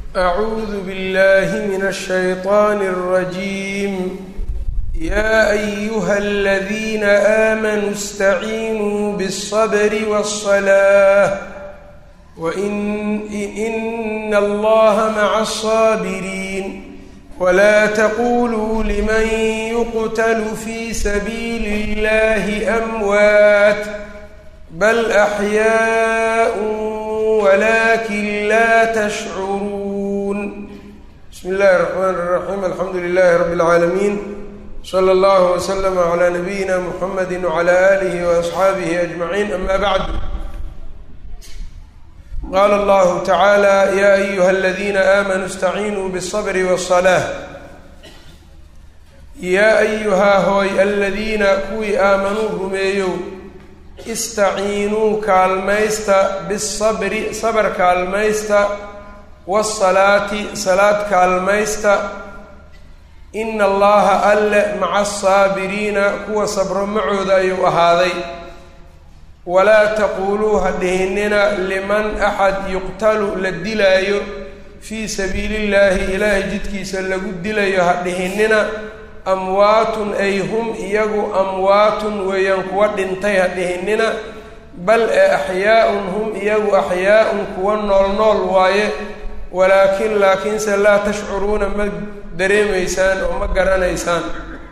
أعوذ بالله من الشيطان الرجيم يا أيها الذين آمنوا استعينوا بالصبر والصلاة وإن إن الله مع الصابرين ولا تقولوا لمن يقتل في سبيل الله أموات بل أحياء ولكن لا تشعرون بسم الله الرحمن الرحيم الحمد لله رب العالمين صلى الله وسلم على نبينا محمد وعلى آله وأصحابه أجمعين أما بعد قال الله تعالى يا أيها الذين آمنوا استعينوا بالصبر والصلاة yaa ayuhaa hooy aladiina kuwii aamanuu rumeeyow istaciinuu kaalmaysta bisabri sabar kaalmaysta waasalaati salaad kaalmaysta ina allaha alle maca asaabiriina kuwa sabro macooda ayuu ahaaday walaa taquuluu ha dhihinina liman axad yuqtalu la dilaayo fii sabiili illaahi ilaahay jidkiisa lagu dilayo ha dhihinina amwaatun ay hum iyagu amwaatun weeyaan kuwa dhintay ha dhihinina bal ee axyaa-un hum iyagu axyaa-un kuwa nool nool waaye walaakin laakiinse laa tashcuruuna ma dareemaysaan oo ma garanaysaan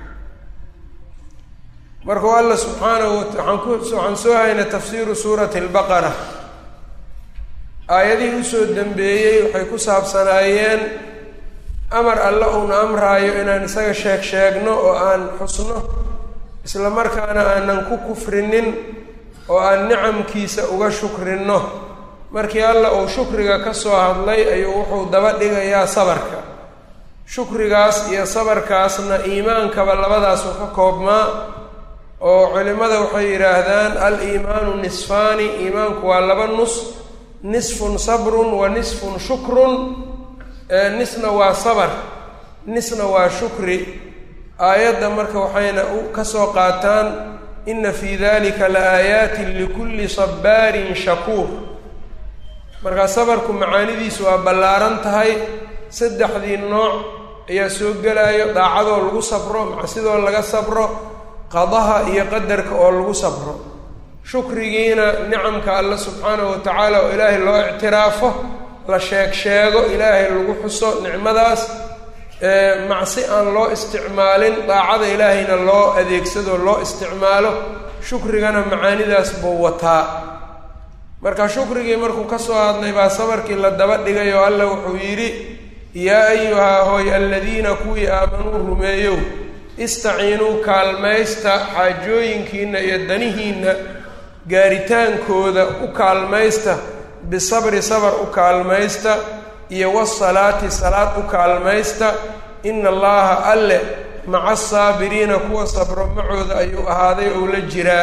markuu alla subxaanahu waaan ku waxaan soo haynay tafsiiru suurati albaqara aayadihii usoo dambeeyey waxay ku saabsanaayeen amar alle uuna amraayo inaan isaga sheeg sheegno oo aan xusno isla markaana aanan ku kufrinin oo aan nicamkiisa uga shukrinno markii alla uu shukriga ka soo hadlay ayuu wuxuu daba dhigayaa sabarka shukrigaas iyo sabarkaasna iimaankaba labadaasu ka koobmaa oo culimmada waxay yidhaahdaan al-iimaanu nisfaani iimaanku waa laba nus nisfun sabrun wa nisfun shukrun nisna waa sabar nisna waa shukri aayadda marka waxayna ka soo qaataan ina fii dalika la aayaatin likulli sabbaarin shakuur markaa sabarku macaanidiisu waa ballaaran tahay saddexdii nooc ayaa soo gelayo daacadoo lagu sabro macsidoo laga sabro qadaha iyo qadarka oo lagu sabro shukrigiina nicamka alle subxaanahu wa tacaala oo ilaahay loo ictiraafo la sheeg sheego ilaahay lagu xuso nicmadaas macsi aan loo isticmaalin daacada ilaahayna loo adeegsado loo isticmaalo shukrigana macaanidaas buu wataa marka shukrigii markuu ka soo hadlay baa sabarkii la daba dhigay oo alla wuxuu yidhi yaa ayuhaa hooy aladiina kuwii aamanuu rumeeyow istaciinuu kaalmaysta xaajooyinkiinna iyo danihiinna gaaritaankooda u kaalmaysta bisabri sabar u kaalmaysta iyo wasalaati salaad u kaalmaysta ina allaha alle maca asaabiriina kuwa sabro macooda ayuu ahaaday ou la jiraa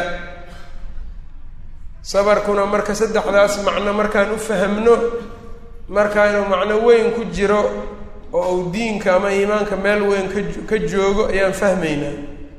sabarkuna marka saddexdaas macno markaan u fahamno markaa inuu macno weyn ku jiro oo uu diinka ama iimaanka meel weyn ka joogo ayaan fahmaynaa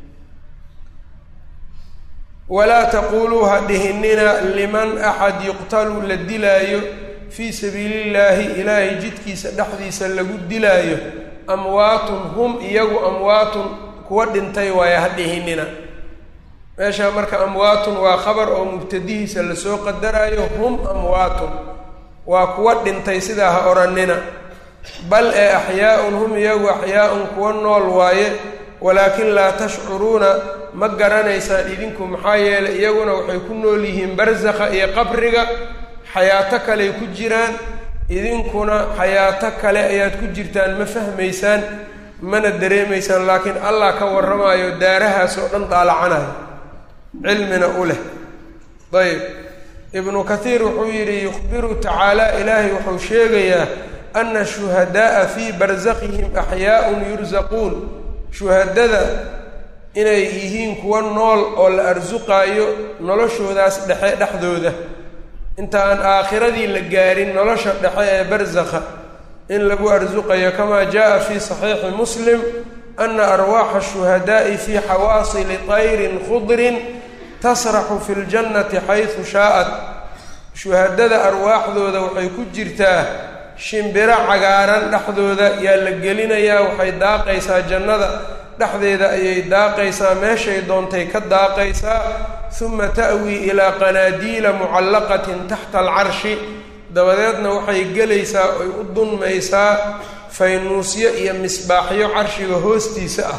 walaa taquuluu ha dhihinina liman axad yuqtalu la dilaayo fii sabiili illaahi ilaahay jidkiisa dhexdiisa lagu dilaayo amwaatun hum iyagu amwaatun kuwa dhintay waaye ha dhihinina meeshaa marka amwaatun waa khabar oo mubtadihiisa lasoo qadaraayo hum amwaatun waa kuwa dhintay sidaa ha odhanina bal ee axyaa-un hum iyagu axyaa-un kuwa nool waaye walaakin laa tashcuruuna ma garanaysaan idinku maxaa yeelay iyaguna waxay ku nool yihiin barsakha iyo qabriga xayaato kaley ku jiraan idinkuna xayaato kale ayaad ku jirtaan ma fahmaysaan mana dareemaysaan laakiin allah ka warramaayo daarahaas oo dhan daalacanayo cilmina u leh ayb ibnu kathiir wuxuu yidhi yukhbiru tacaala ilaahay wuxuu sheegayaa ana shuhada'a fii barsakhihim axyaaun yursaquun shuhadada inay yihiin kuwa nool oo la arsuqaayo noloshoodaas dhexe dhexdooda inta aan aakhiradii la gaarin nolosha dhexe ee barsakha in lagu arsuqayo kamaa jaa fii saxiixi muslim ana arwaaxa shuhadaa'i fii xawaasili tayrin khudrin tasraxu fi ljannati xaysu shaa'at shuhadada arwaaxdooda waxay ku jirtaa shimbiro cagaaran dhexdooda yaa la gelinayaa waxay daaqaysaa jannada dhexdeeda ayay daaqaysaa meeshay doontay ka daaqaysaa uma ta'wii ilaa qanaadiila mucallaqatin taxta alcarshi dabadeedna waxay gelaysaa oy u dunmaysaa faynuusyo iyo misbaaxyo carshiga hoostiisa ah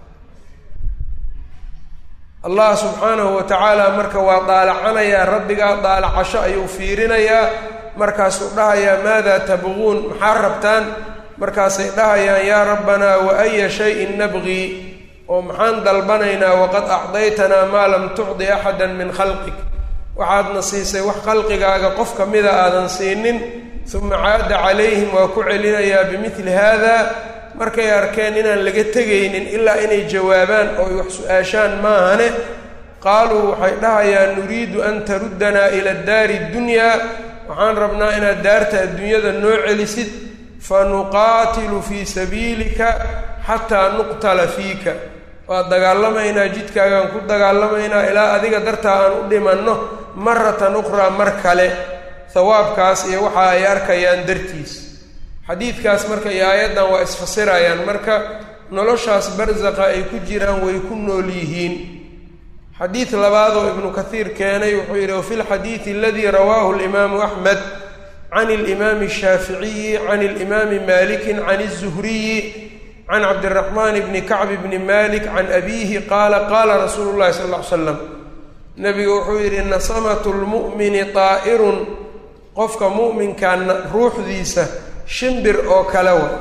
allah subxaanahu wa tacaala marka waa daalacanayaa rabbigaa daalacasho ayuu fiirinayaa markaasuu dhahayaa maadaa tabquun maxaa rabtaan markaasay dhahayaan yaa rabbanaa wa aya shayin nabqii oo maxaan dalbanaynaa waqad acdaytanaa maa lam tucdi axada min khalqik waxaadna siisay wax khalqigaaga qof ka mida aadan siinin uma caada calayhim waa ku celinayaa bimidli haada markay arkeen inaan laga tegaynin ilaa inay jawaabaan oo ay wax su-aashaan maahane qaaluu waxay dhahayaan nuriidu an taruddanaa ila daari ddunyaa waxaan rabnaa inaad daarta adduunyada noo celisid fa nuqaatilu fii sabiilika xataa nuqtala fiika waa dagaalamaynaa jidkaagaan ku dagaalamaynaa ilaa adiga dartaa aan u dhimanno maratan ukhraa mar kale hawaabkaas iyo waxa ay arkayaan dartiis xadiidkaas marka iyo aayaddan waa isfasirayaan marka noloshaas barsaqa ay ku jiraan way ku nool yihiin xadiid labaadoo ibnu kathiir keenay wuxuu yidhi wafi lxadiidi aladii rawaahu alimaamu axmed can alimaami ashaaficiyi can alimaami malikin can الzuhriyi can cabdiraxmaan bni kacb bni malik can abiihi qaala qaala rasuulu llahi sal ll ly slam nebigu wuxuu yidhi nasamatu lmu'mini taa'irun qofka mu'minkaa ruuxdiisa shimbir oo kale wa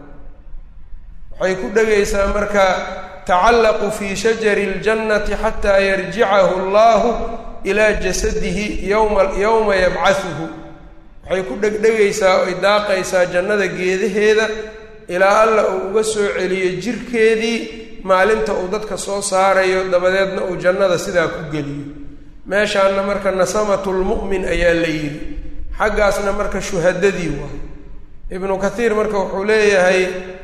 waxay ku dhegaysaa marka tacallaqu fii shajari اljannati xataa yarjicahu allahu ilaa jasadihi yowma yowma yabcahuhu waxay ku dhegdhegaysaa oy daaqaysaa jannada geedaheeda ilaa alla uu uga soo celiyo jirkeedii maalinta uu dadka soo saarayo dabadeedna uu jannada sidaa ku geliyo meeshaanna marka nasamatulmu'min ayaa la yidhi xaggaasna marka shuhadadii waay ibnu kathiir marka wuxuu leeyahay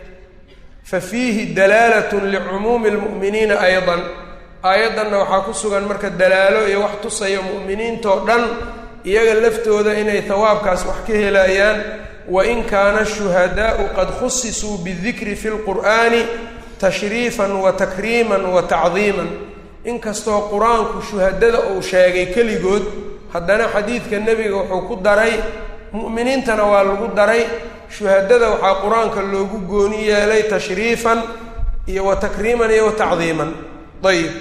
fa fiihi dalaalatun licumuumi lmu'miniina aydan aayaddanna waxaa ku sugan marka dalaalo iyo wax tusaya mu'miniintoo dhan iyaga laftooda inay hawaabkaas wax ka helayaan wain kaana ashuhadaa'u qad khusisuu bidikri fi lqur'aani tashriifan wa takriiman wa tacdiiman inkastoo qur-aanku shuhadada uu sheegay keligood haddana xadiidka nebiga wuxuu ku daray mu'miniintana waa lagu daray shuhadada waxaa qur-aanka loogu gooni yeelay tashriifan iyo wa takriiman iyo wa tacdiiman ayib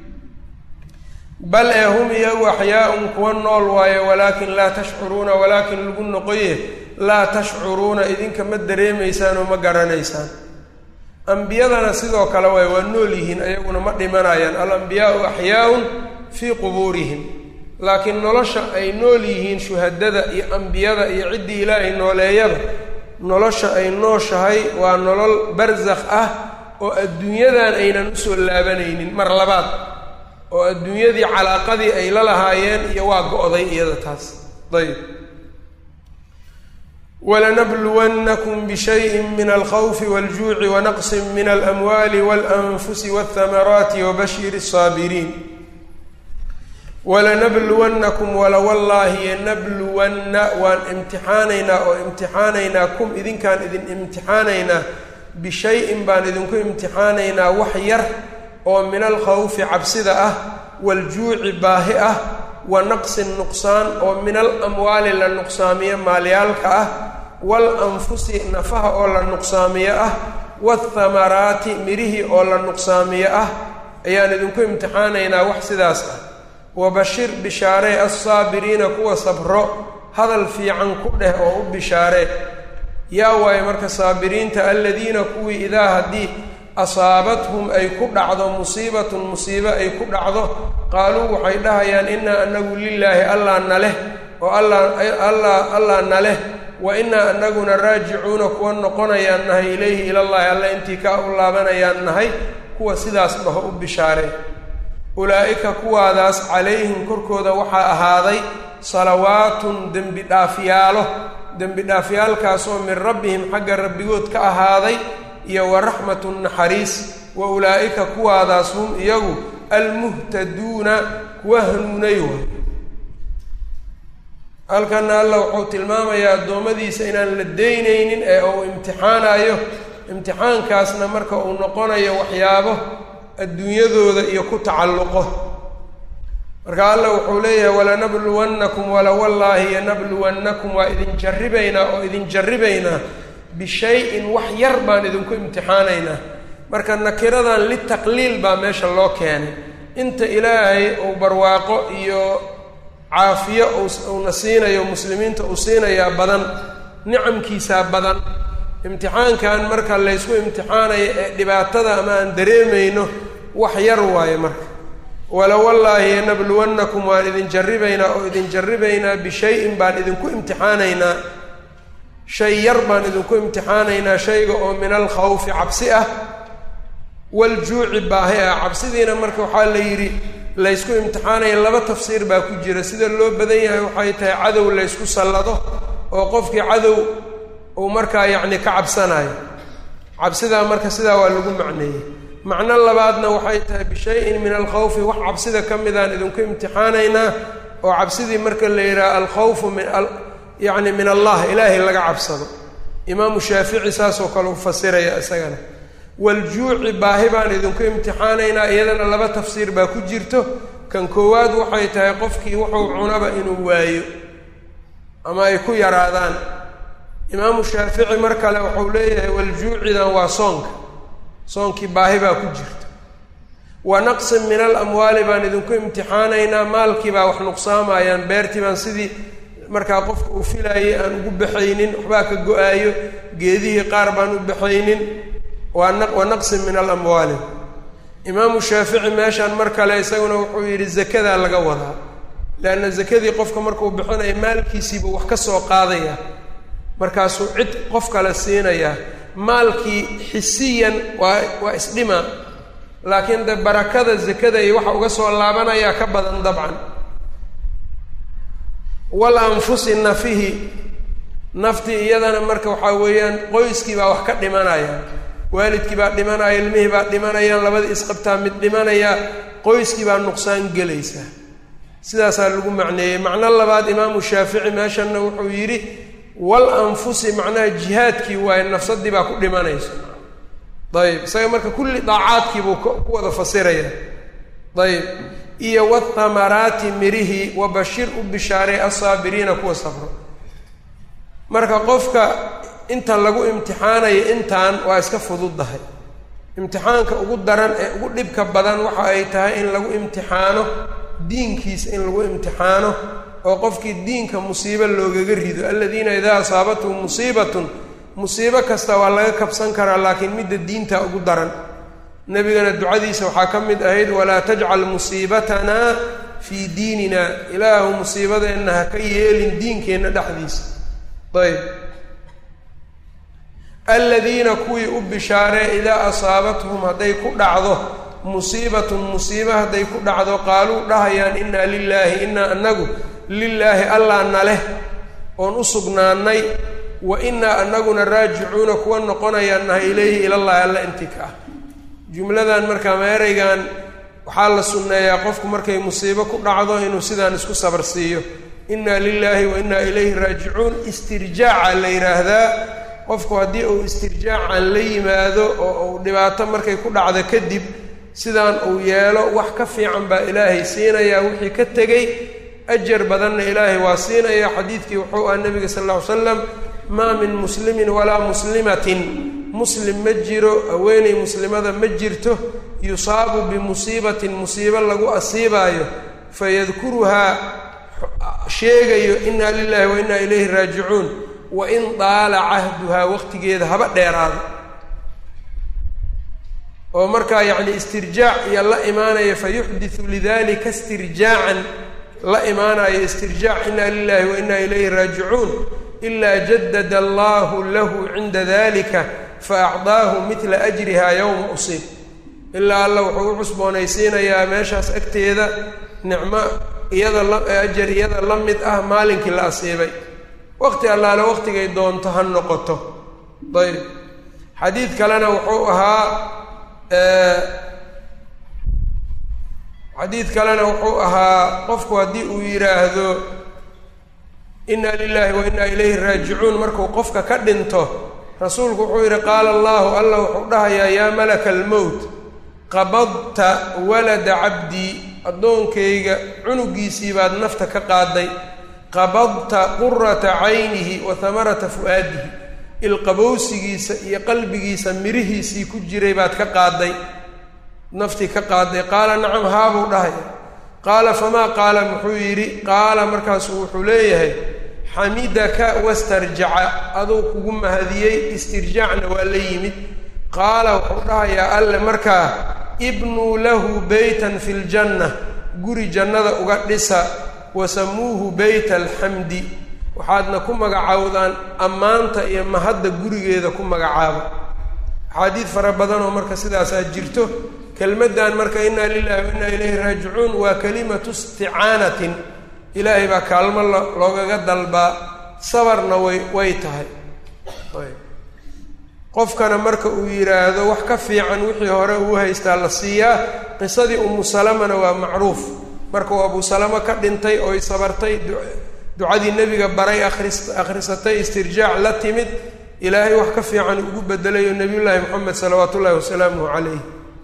bal ee hum iyagu axyaaun kuwa nool waayo walaakin laa tashcuruuna walaakin lagu noqoye laa tashcuruuna idinka ma dareemaysaan oo ma garanaysaan ambiyadana sidoo kale waay waa nool yihiin ayaguna ma dhimanayaan alambiyaau axyaaun fii qubuurihim laakiin nolosha ay nool yihiin shuhadada iyo ambiyada iyo ciddii ilaahay nooleeyaba nolosha ay nooshahay waa nolol barsakh ah oo adduunyadan aynan usoo laabanaynin mar labaad oo adduunyadii calaaqadii ay la lahaayeen iyo waa go-day iyada taas ayb walanabluwannakum bishayin min alkhawfi waljuuci wanaqsin min alamwaali walanfusi walthamaraati wabashir الsaabiriin walanabluwannakum wala wallaahi yanabluwanna waan imtixaanaynaa oo imtixaanaynaa kum idinkaan idin imtixaanaynaa bishayin baan idinku imtixaanaynaa wax yar oo min alkhawfi cabsida ah waljuuci baahi ah wa naqsin nuqsaan oo min al amwaali la nuqsaamiyo maalyaalka ah wal anfusi nafaha oo la nuqsaamiyo ah waathamaraati mirihii oo la nuqsaamiyo ah ayaan idinku imtixaanaynaa wax sidaas ah wabashir bishaaree assaabiriina kuwa sabro hadal fiican ku dheh oo u bishaaree yaa waayo marka saabiriinta aladiina kuwii idaa haddii asaabathum ay ku dhacdo musiibatun musiibo ay ku dhacdo qaaluu waxay dhahayaan innaa anagu lilaahi allaa na leh oo allaa allaa na leh wa innaa anaguna raajicuuna kuwa noqonayaan nahay ilayhi ilallaahi alla intii kaa u laabanayaan nahay kuwa sidaas dhaho u bishaaree ulaa'ika kuwaadaas calayhim korkooda waxaa ahaaday salawaatun dembi dhaafyaalo dembi dhaafyaalkaasoo min rabbihim xagga rabbigood ka ahaaday iyo wa raxmatun naxariis wa ulaa'ika kuwaadaas hum iyagu almuhtaduuna kuwa hanuunay waay halkana alla wuxuu tilmaamayaa addoommadiisa inaan la daynaynin ee uu imtixaanayo imtixaankaasna marka uu noqonayo waxyaabo adduunyadooda iyo ku tacalluqo marka alla wuxuu leeyahay walanabluwannakum wala wallaahi yanabluwannakum waa idin jarribaynaa oo idin jarribaynaa bishay-in wax yar baan idinku imtixaanaynaa marka nakiradan litaqliil baa meesha loo keenay inta ilaahay uu barwaaqo iyo caafiyo uuna siinayo muslimiinta uu siinayaa badan nicamkiisaa badan imtixaankan marka laysku imtixaanayo ee dhibaatada ama aan dareemayno wax yar waayo marka wala wallaahi yanabluwannakum waan idin jarribaynaa oo idin jarribaynaa bishayin baan idinku imtixaanaynaa shay yar baan idinku imtixaanaynaa shayga oo min alkhawfi cabsi ah waljuuci baahi ah cabsidiina marka waxaa la yidhi laysku imtixaanaya laba tafsiir baa ku jira sida loo badan yahay waxay tahay cadow laysku sallado oo qofkii cadow uu markaa yacni ka cabsanayo cabsidaa marka sidaa waa lagu macneeyey macno labaadna waxay tahay bishayin min alkhawfi wax cabsida ka midaan idinku imtixaanaynaa oo cabsidii marka la yidhaha alkhawfu min yacni min allah ilaahay laga cabsado imaamu shaafici saasoo kale u fasiraya isagana waljuuci baahi baan idinku imtixaanaynaa iyadana laba tafsiir baa ku jirto kan koowaad waxay tahay qofkii wuxuu cunaba inuu waayo ama ay ku yaraadaan imaamu shaafici mar kale wuxuu leeyahay waljuucidan waa soonka soonkii baahi baa ku jirta wa naqsin min alamwaali baan idinku imtixaanaynaa maalkii baa wax nuqsaamayaan beertii baan sidii markaa qofka uu filaayay aan ugu baxaynin waxbaa ka go-aayo geedihii qaar baan u baxaynin wa naqsin min alamwaali imaamu shaafici meeshaan mar kale isaguna wuxuu yidhi zakadaa laga wadaa leanna zakadii qofka markuu bixinayo maalkiisiibuu wax ka soo qaadaya markaasuu cid qof kale siinayaa maalkii xisiyan waa waa isdhima laakiin de barakada zakada iyo waxa uga soo laabanayaa ka badan dabcan wal anfusi nafihi naftii iyadana marka waxaa weeyaan qoyskii baa wax ka dhimanaya waalidkii baa dhimanaya ilmihii baa dhimanayaan labadii isqabtaa mid dhimanaya qoyskii baa nuqsaan gelaysa sidaasaa lagu macneeyey macno labaad imaamu shaafici meeshanna wuxuu yidhi wal anfusi macnaha jihaadkii waaye nafsadii baa ku dhimanaysa ayib isaga marka kulli daacaadkii buu ku wada fasiraya ayib iyo wathamaraati mirihi wa bashir u bishaaray assaabiriina kuwa safro marka qofka inta lagu imtixaanayo intaan waa iska fududdahay imtixaanka ugu daran ee ugu dhibka badan waxa ay tahay in lagu imtixaano diinkiisa in lagu imtixaano oo qofkii diinka musiibo loogaga rido aladiina idaa asaabathum musiibatun musiibo kasta waa laga kabsan karaa laakiin midda diinta ugu daran nebigana ducadiisa waxaa ka mid ahayd walaa tajcal musiibatanaa fii diinina ilaahu musiibadeenna ha ka yeelin diinkeenna dhexdiisa ayb aladiina kuwii u bishaaree idaa asaabathum hadday ku dhacdo musiibatun musiibo hadday ku dhacdo qaaluu dhahayaan innaa lilaahi innaa anagu lilaahi allaa na leh oon u sugnaannay wa innaa anaguna raajicuuna kuwa noqonayaan nahay ilayhi ilallahi alla inti ka ah jumladan markaa meeraygan waxaa la sunneeyaa qofku markay musiibo ku dhacdo inuu sidaan isku sabar siiyo innaa lilaahi wa innaa ilayhi raajicuun istirjaaca la yidhaahdaa qofku haddii uu istirjaacan la yimaado oo uu dhibaato markay ku dhacdo kadib sidaan uu yeelo wax ka fiican baa ilaahay siinayaa wixii ka tegey ajar badanna ilaahay waa siinaya xadiidkii wuxuu ah nebiga sal lla ly slam maa min muslimin walaa muslimatin muslim ma jiro haweeney muslimada ma jirto yusaabu bimusiibatin musiibo lagu asiibaayo fayadkuruhaa sheegayo inna lilahi wa inna ilayhi raajicuun wa in daala cahduhaa waqtigeeda haba dheeraado oo markaa yacni istirjaac iyo la imaanaya fa yuxditu lidalika istirjaacan la imaanayo istirjaac inna lilahi wa inna ilayhi raajicuun ilaa jadada allahu lahu cinda dalika faacdaahu midla ajriha yowma usiib ilaa alla wuxuu u cusboonaysiinayaa meeshaas agteeda nicmo iyada la ajar iyada la mid ah maalinkii la asiibay waqti allaale waqtigay doonto ha noqoto ayb xadiid kalena wuxuu ahaa xadiid kalena wuxuu ahaa qofku haddii uu yidhaahdo inna lilaahi wa innaa ilayhi raajicuun markuu qofka ka dhinto rasuulku wuxuu yidhi qaala allahu alla wuxuu dhahayaa yaa malaka almowt qabadta walada cabdii addoonkayga cunugiisii baad nafta ka qaaday qabadta qurata caynihi wa hamarata fu'aadihi ilqabowsigiisa iyo qalbigiisa mirihiisii ku jiray baad ka qaaday naftii ka qaaday qaala nacam haabuu dhahaya qaala famaa qaala muxuu yidhi qaala markaasuu wuxuu leeyahay xamidaka wastarjaca aduu kugu mahadiyey istirjaacna waa la yimid qaala wuxuu dhahayaa alle markaa ibnuu lahu beytan fi ljanna guri jannada uga dhisa wasamuuhu beyta alxamdi waxaadna ku magacaawdaan ammaanta iyo mahadda gurigeeda ku magacaaba axaadiid fara badanoo marka sidaasaa jirto kelmaddan marka innaa lilahi wa innaa ilayhi raajicuun waa kalimatu isticaanatin ilaahay baa kaalmo loogaga dalbaa sabarna way way tahay qofkana marka uu yidhaahdo wax ka fiican wixii hore uu haystaa la siiyaa qisadii umu salamana waa macruuf markuu abu salamo ka dhintay ooy sabartay ducadii nebiga baray akhris akhrisatay istirjaac la timid ilaahay wax ka fiican ugu bedelayo nebiyullaahi moxamed salawaatu ullahi wasalaamuhu calayh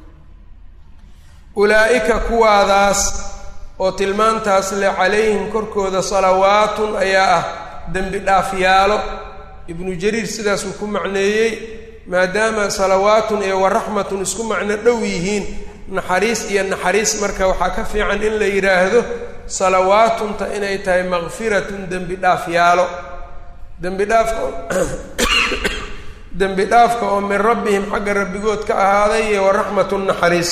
ulaa'ika kuwaadaas oo tilmaantaas le calayhim korkooda salawaatun ayaa ah dembi dhaafyaalo ibnu jariir sidaasuu ku macneeyey maadaama salawaatun iyo waraxmatun isku macno dhow yihiin naxariis iyo naxariis marka waxaa ka fiican in la yidhaahdo salawaatunta inay tahay makfiratun dembi dhaafyaalo dembi dhaafka dembi dhaafka oo min rabbihim xagga rabbigood ka ahaaday iyo waraxmatun naxariis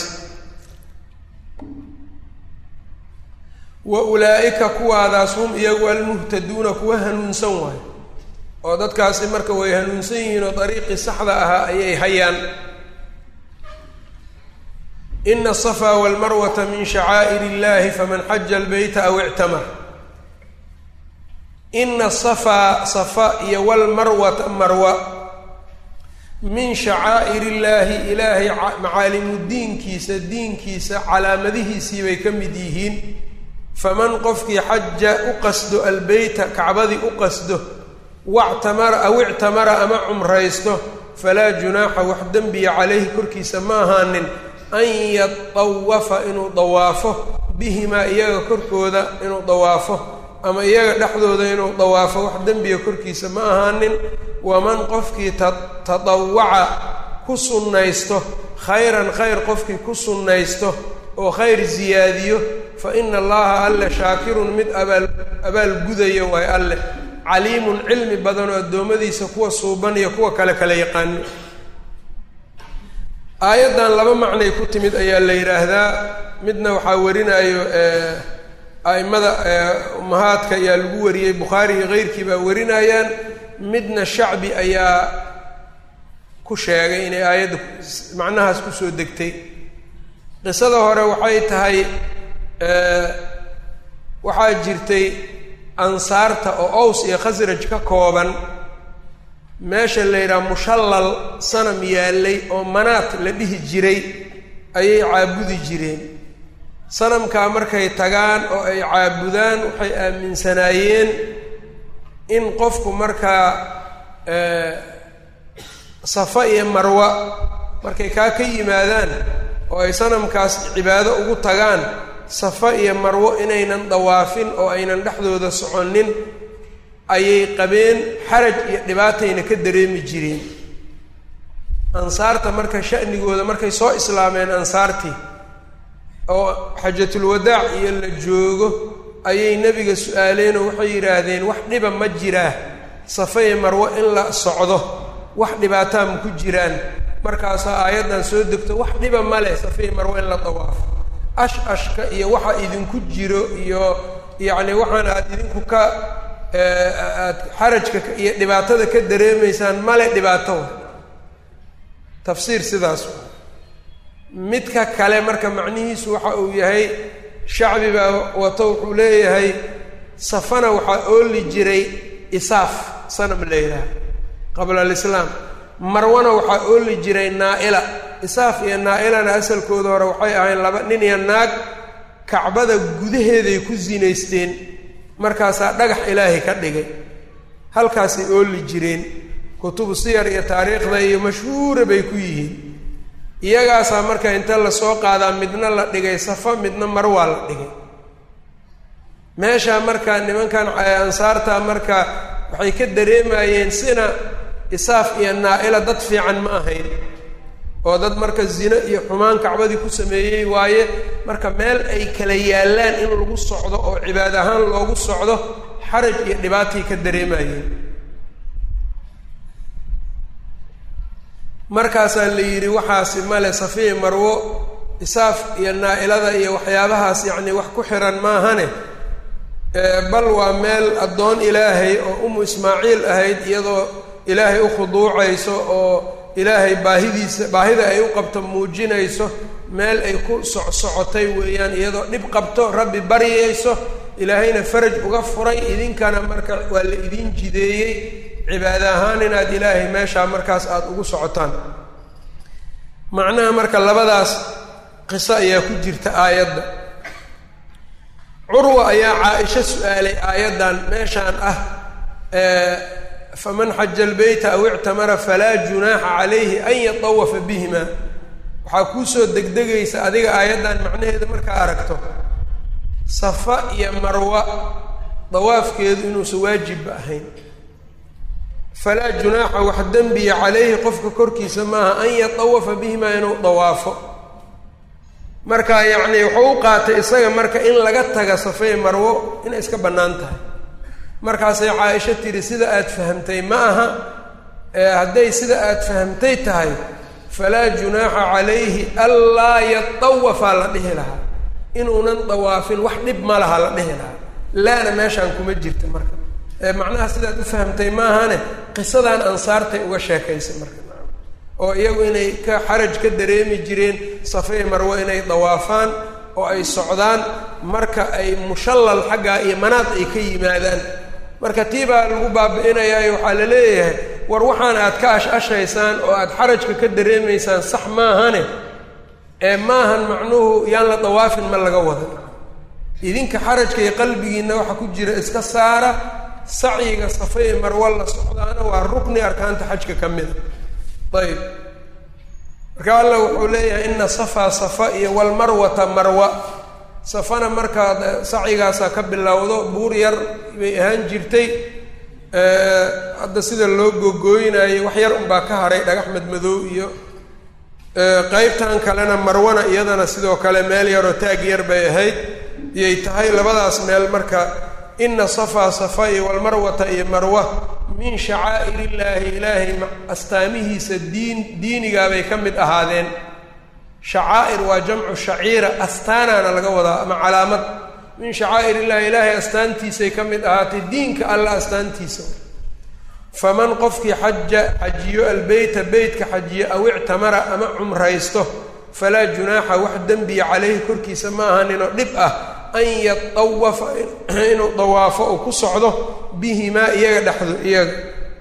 wa ulaa'ika kuwaadaas hum iyagu almuhtaduuna kuwa hanuunsan waayo oo dadkaasi marka way hanuunsan yihiin oo dariiqii saxda ahaa ayay hayaan ina asafaa walmarwata min shacaa'ir illahi faman xaja albeyta aw ictamar ina asafaa safa iyo walmarwata marwa min shacaa'ir illaahi ilaahay macaalimu diinkiisa diinkiisa calaamadihiisii bay ka mid yihiin faman qofkii xaja u qasdo albeyta kacbadii u qasdo wactamara aw ictamara ama cumraysto falaa junaaxa wax dembiya calayhi korkiisa ma ahaanin an yatawafa inuu dawaafo bihimaa iyaga korkooda inuu dawaafo ama iyaga dhexdooda inuu dawaafo wax dembiga korkiisa ma ahaanin waman qofkii tadawaca ku sunnaysto khayran khayr qofkii ku sunnaysto oo khayr siyaadiyo fa ina allaha alle shaakirun mid abaal abaalgudayo waay alleh caliimun cilmi badan oo addoommadiisa kuwa suuban iyo kuwa kale kala yaqaano aayaddan laba macnay ku timid ayaa la yidhaahdaa midna waxaa warinayo a'immada ummahaadka ayaa lagu wariyey bukhaari iyo keyrkii baa warinayaan midna shacbi ayaa ku sheegay inay aayadda macnahaas kusoo degtay qisada hore waxay tahay waxaa jirtay ansaarta oo ows iyo khasraj ka kooban meesha la yidhaha mushallal sanam yaallay oo manaat la dhihi jiray ayay caabudi jireen sanamkaa markay tagaan oo ay caabudaan waxay aaminsanaayeen in qofku markaa safa iyo marwa markay kaa ka yimaadaan oo ay sanamkaas cibaado ugu tagaan safa iyo marwo inaynan dawaafin oo aynan dhexdooda soconin ayay qabeen xaraj iyo dhibaatayna ka dareemi jireen ansaarta marka sha'nigooda markay soo islaameen ansaartii oo xajatulwadaac iyo la joogo ayay nebiga su-aaleen oo waxay yidhaahdeen wax dhiba ma jiraa safa iyo marwo in la socdo wax dhibaataa ma ku jiraan markaasaa aayaddan soo degto wax dhiba ma leh safa iyo marwo in la dawaafo ash ashka iyo waxa idinku jiro iyo yacni waxaan aad idinku ka aad xarajka iyo dhibaatada ka dareemaysaan male dhibaato wa tafsiir sidaas wa midka kale marka macnihiisu waxa uu yahay shacbi baa wato wuxuu leeyahay safana waxaa ooli jiray isaaf sanam la yidhaha qabla alislaam marwana waxaa ooli jiray naa-ila isaaf iyo naa-ilana asalkooda hore waxay ahayn laba nin iyo naag kacbada gudaheeday ku sinaysteen markaasaa dhagax ilaahay ka dhigay halkaasay ooli jireen kutubu siyar iyo taariikhda iyo mashhuura bay ku yihiin iyagaasaa marka inta lasoo qaadaa midna la dhigay safa midna marwaa la dhigay meeshaa marka nimankan ansaarta marka waxay ka dareemayeen sina isaaf iyo naa-ila dad fiican ma ahayn oo dad marka zino iyo xumaan kacbadii ku sameeyey waaye marka meel ay kala yaallaan in lagu socdo oo cibaad ahaan loogu socdo xaraj iyo dhibaatay ka dareemayeen markaasaa la yidhi waxaasi male safiya marwo isaaf iyo naa-ilada iyo waxyaabahaas yacni wax ku xiran maahane bal waa meel addoon ilaahay oo umu ismaaciil ahayd iyadoo ilaahay u khuduucayso oo ilaahay baahidiisa baahida ay u qabto muujinayso meel ay ku socsocotay weeyaan iyadoo dhib qabto rabbi baryayso ilaahayna faraj uga furay idinkana marka waa la idiin jideeyey cibaado ahaan inaad ilaahay meeshaa markaas aada ugu socotaan macnaha marka labadaas qiso ayaa ku jirta aayadda curwa ayaa caa-isho su-aalay aayaddan meeshaan ah faman xaja albeyta aw ictamara falaa junaaxa calayhi an yatawafa bihima waxaa kuusoo degdegaysa adiga aayaddan macnaheeda markaa aragto safa iyo marwa dawaafkeedu inuusan waajibba ahayn falaa junaaxa wax dembiya calayhi qofka korkiisa maaha an yatawafa bihimaa inuu dawaafo marka yacni wuxuu u qaatay isaga marka in laga taga safey marwo inay iska bannaan tahay markaasay caaisho tidhi sida aad fahamtay ma aha hadday sida aad fahamtay tahay falaa junaaxa calayhi anlaa yatawafaa la dhihi lahaa inuunan dawaafin wax dhib ma laha la dhihi lahaa laana meeshaan kuma jirta marka macnaha sidaad u fahamtay maahane qisadan ansaartay uga sheekaysay marka oo iyagu inay ka xaraj ka dareemi jireen safey marwo inay dawaafaan oo ay socdaan marka ay mushallal xaggaa iyo manaad ay ka yimaadaan marka tii baa lagu baabi'inayaayo waxaa la leeyahay war waxaan aad ka ash-ashaysaan oo aad xarajka ka dareemaysaan sax maahane ee maahan macnuhu yaan la dawaafin ma laga wada idinka xarajka iyo qalbigiinna waxa ku jira iska saara sacyiga safey marwo la socdaana waa rukni arkaanta xajka ka mida ayb marka alla wuxuu leeyahay ina safaa safa iyo walmarwata marwa safana markaa sacyigaasaa ka bilowdo buur yar bay ahaan jirtay hadda sida loo googooynayo wax yar unbaa ka haray dhagax madmadow iyo qeybtan kalena marwana iyadana sidoo kale meel yaroo taag yar bay ahayd iyay tahay labadaas meel marka ina safaa safa iyo walmarwata iyo marwa min shacaa'ir illaahi ilaahay astaamihiisa diin diinigaabay ka mid ahaadeen shacaa'ir waa jamcu shaciira astaanaana laga wadaa ama calaamad min shacaa'ir illahi ilaahay astaantiisay ka mid ahaatay diinka alla astaantiisa faman qofkii xaja xajiyo albeyta beytka xajiyo aw ictamara ama cumraysto falaa junaaxa wax dembiya caleyhi korkiisa ma ahaninoo dhib ah an yatawafa inuu dawaafo uu ku socdo bihimaa iyaga dhexdo iyaga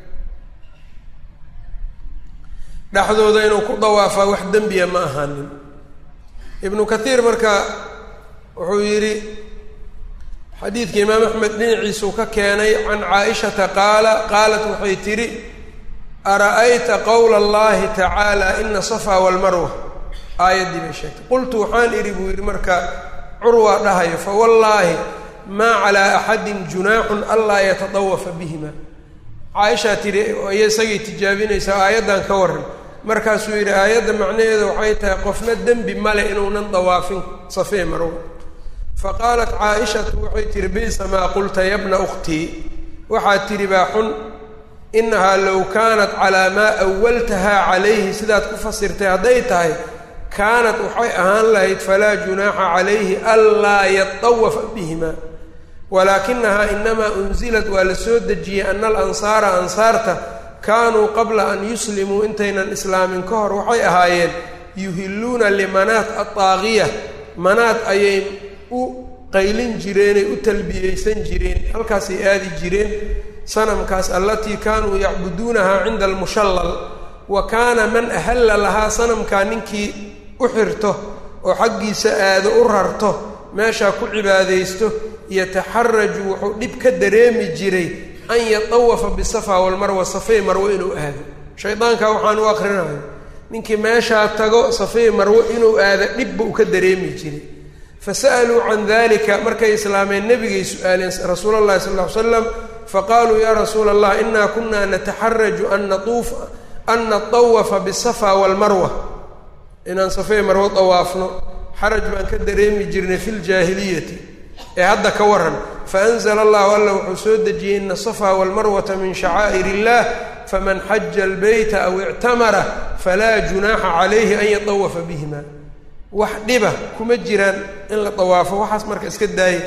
dhexdooda inuu ku dawaafaa wax dembiya ma ahaanin ibnu kathiir marka wuxuu yidhi xadiidka imaam axmed dhinaciisuu ka keenay can caaishata qaala qaalat waxay tidhi ara-ayta qowla allahi tacaala ina safaa walmarwa aayaddii bay sheegtay qultu waxaan idhi buu yidhi marka curwaa dhahayo fawallaahi maa calaa axadin junaaxun anlaa yatadawafa bihima caaishaa tidhi iyo isagay tijaabinaysaa aayaddan ka warran markaasuu yidhi aayadda macnaheeda waxay tahay qofna dembi male inuunan dawaafin safee marwo faqaalat caaishatu waxay tihi bisa maa qulta yabna ukhtii waxaad tidhi baa xun inahaa low kaanat calaa maa awaltahaa calayhi sidaad ku fasirtay hadday tahay kaanat waxay ahaan lahayd falaa junaaxa calayhi anlaa yatawafa bihima walaakinahaa inamaa unzilat waa la soo dejiyey ana alansaara ansaarta kaanuu qabla an yuslimuu intaynan islaamin ka hor waxay ahaayeen yuhilluuna limanaat adaaqiya manaad ayay u qaylin jireenay u talbiyeysan jireen halkaasay aadi jireen sanamkaas allatii kaanuu yacbuduunahaa cinda almushallal wa kaana man ahalla lahaa sanamkaa ninkii u xirto oo xaggiisa aado u rarto meeshaa ku cibaadaysto yataxaraju wuxuu dhib ka dareemi jiray an yatawafa bisafa walmarwa safey marwo inuu aado shaydaanka waxaan u akrinayo ninkii meeshaa tago safey marwo inuu aado dhibba uu ka dareemi jiray fasa'aluu can dalika markay islaameen nebigay su-aaleen rasuula allahi sal ll ly slam faqaaluu yaa rasuula allah inaa kunaa nataxaraju an natuufa an natawafa bisafa walmarwa inaan safey marwo dawaafno xaraj baan ka dareemi jirnay fi ljaahiliyati ee hadda ka waran faanzla allahu alla wuxuu soo dejiyey ina asafa walmarwata min shacaa'ir illah faman xaja albeyta aw ictamara falaa junaaxa calayhi an yatawafa bihima wax dhiba kuma jiraan in la dawaafo waxaas marka iska daaya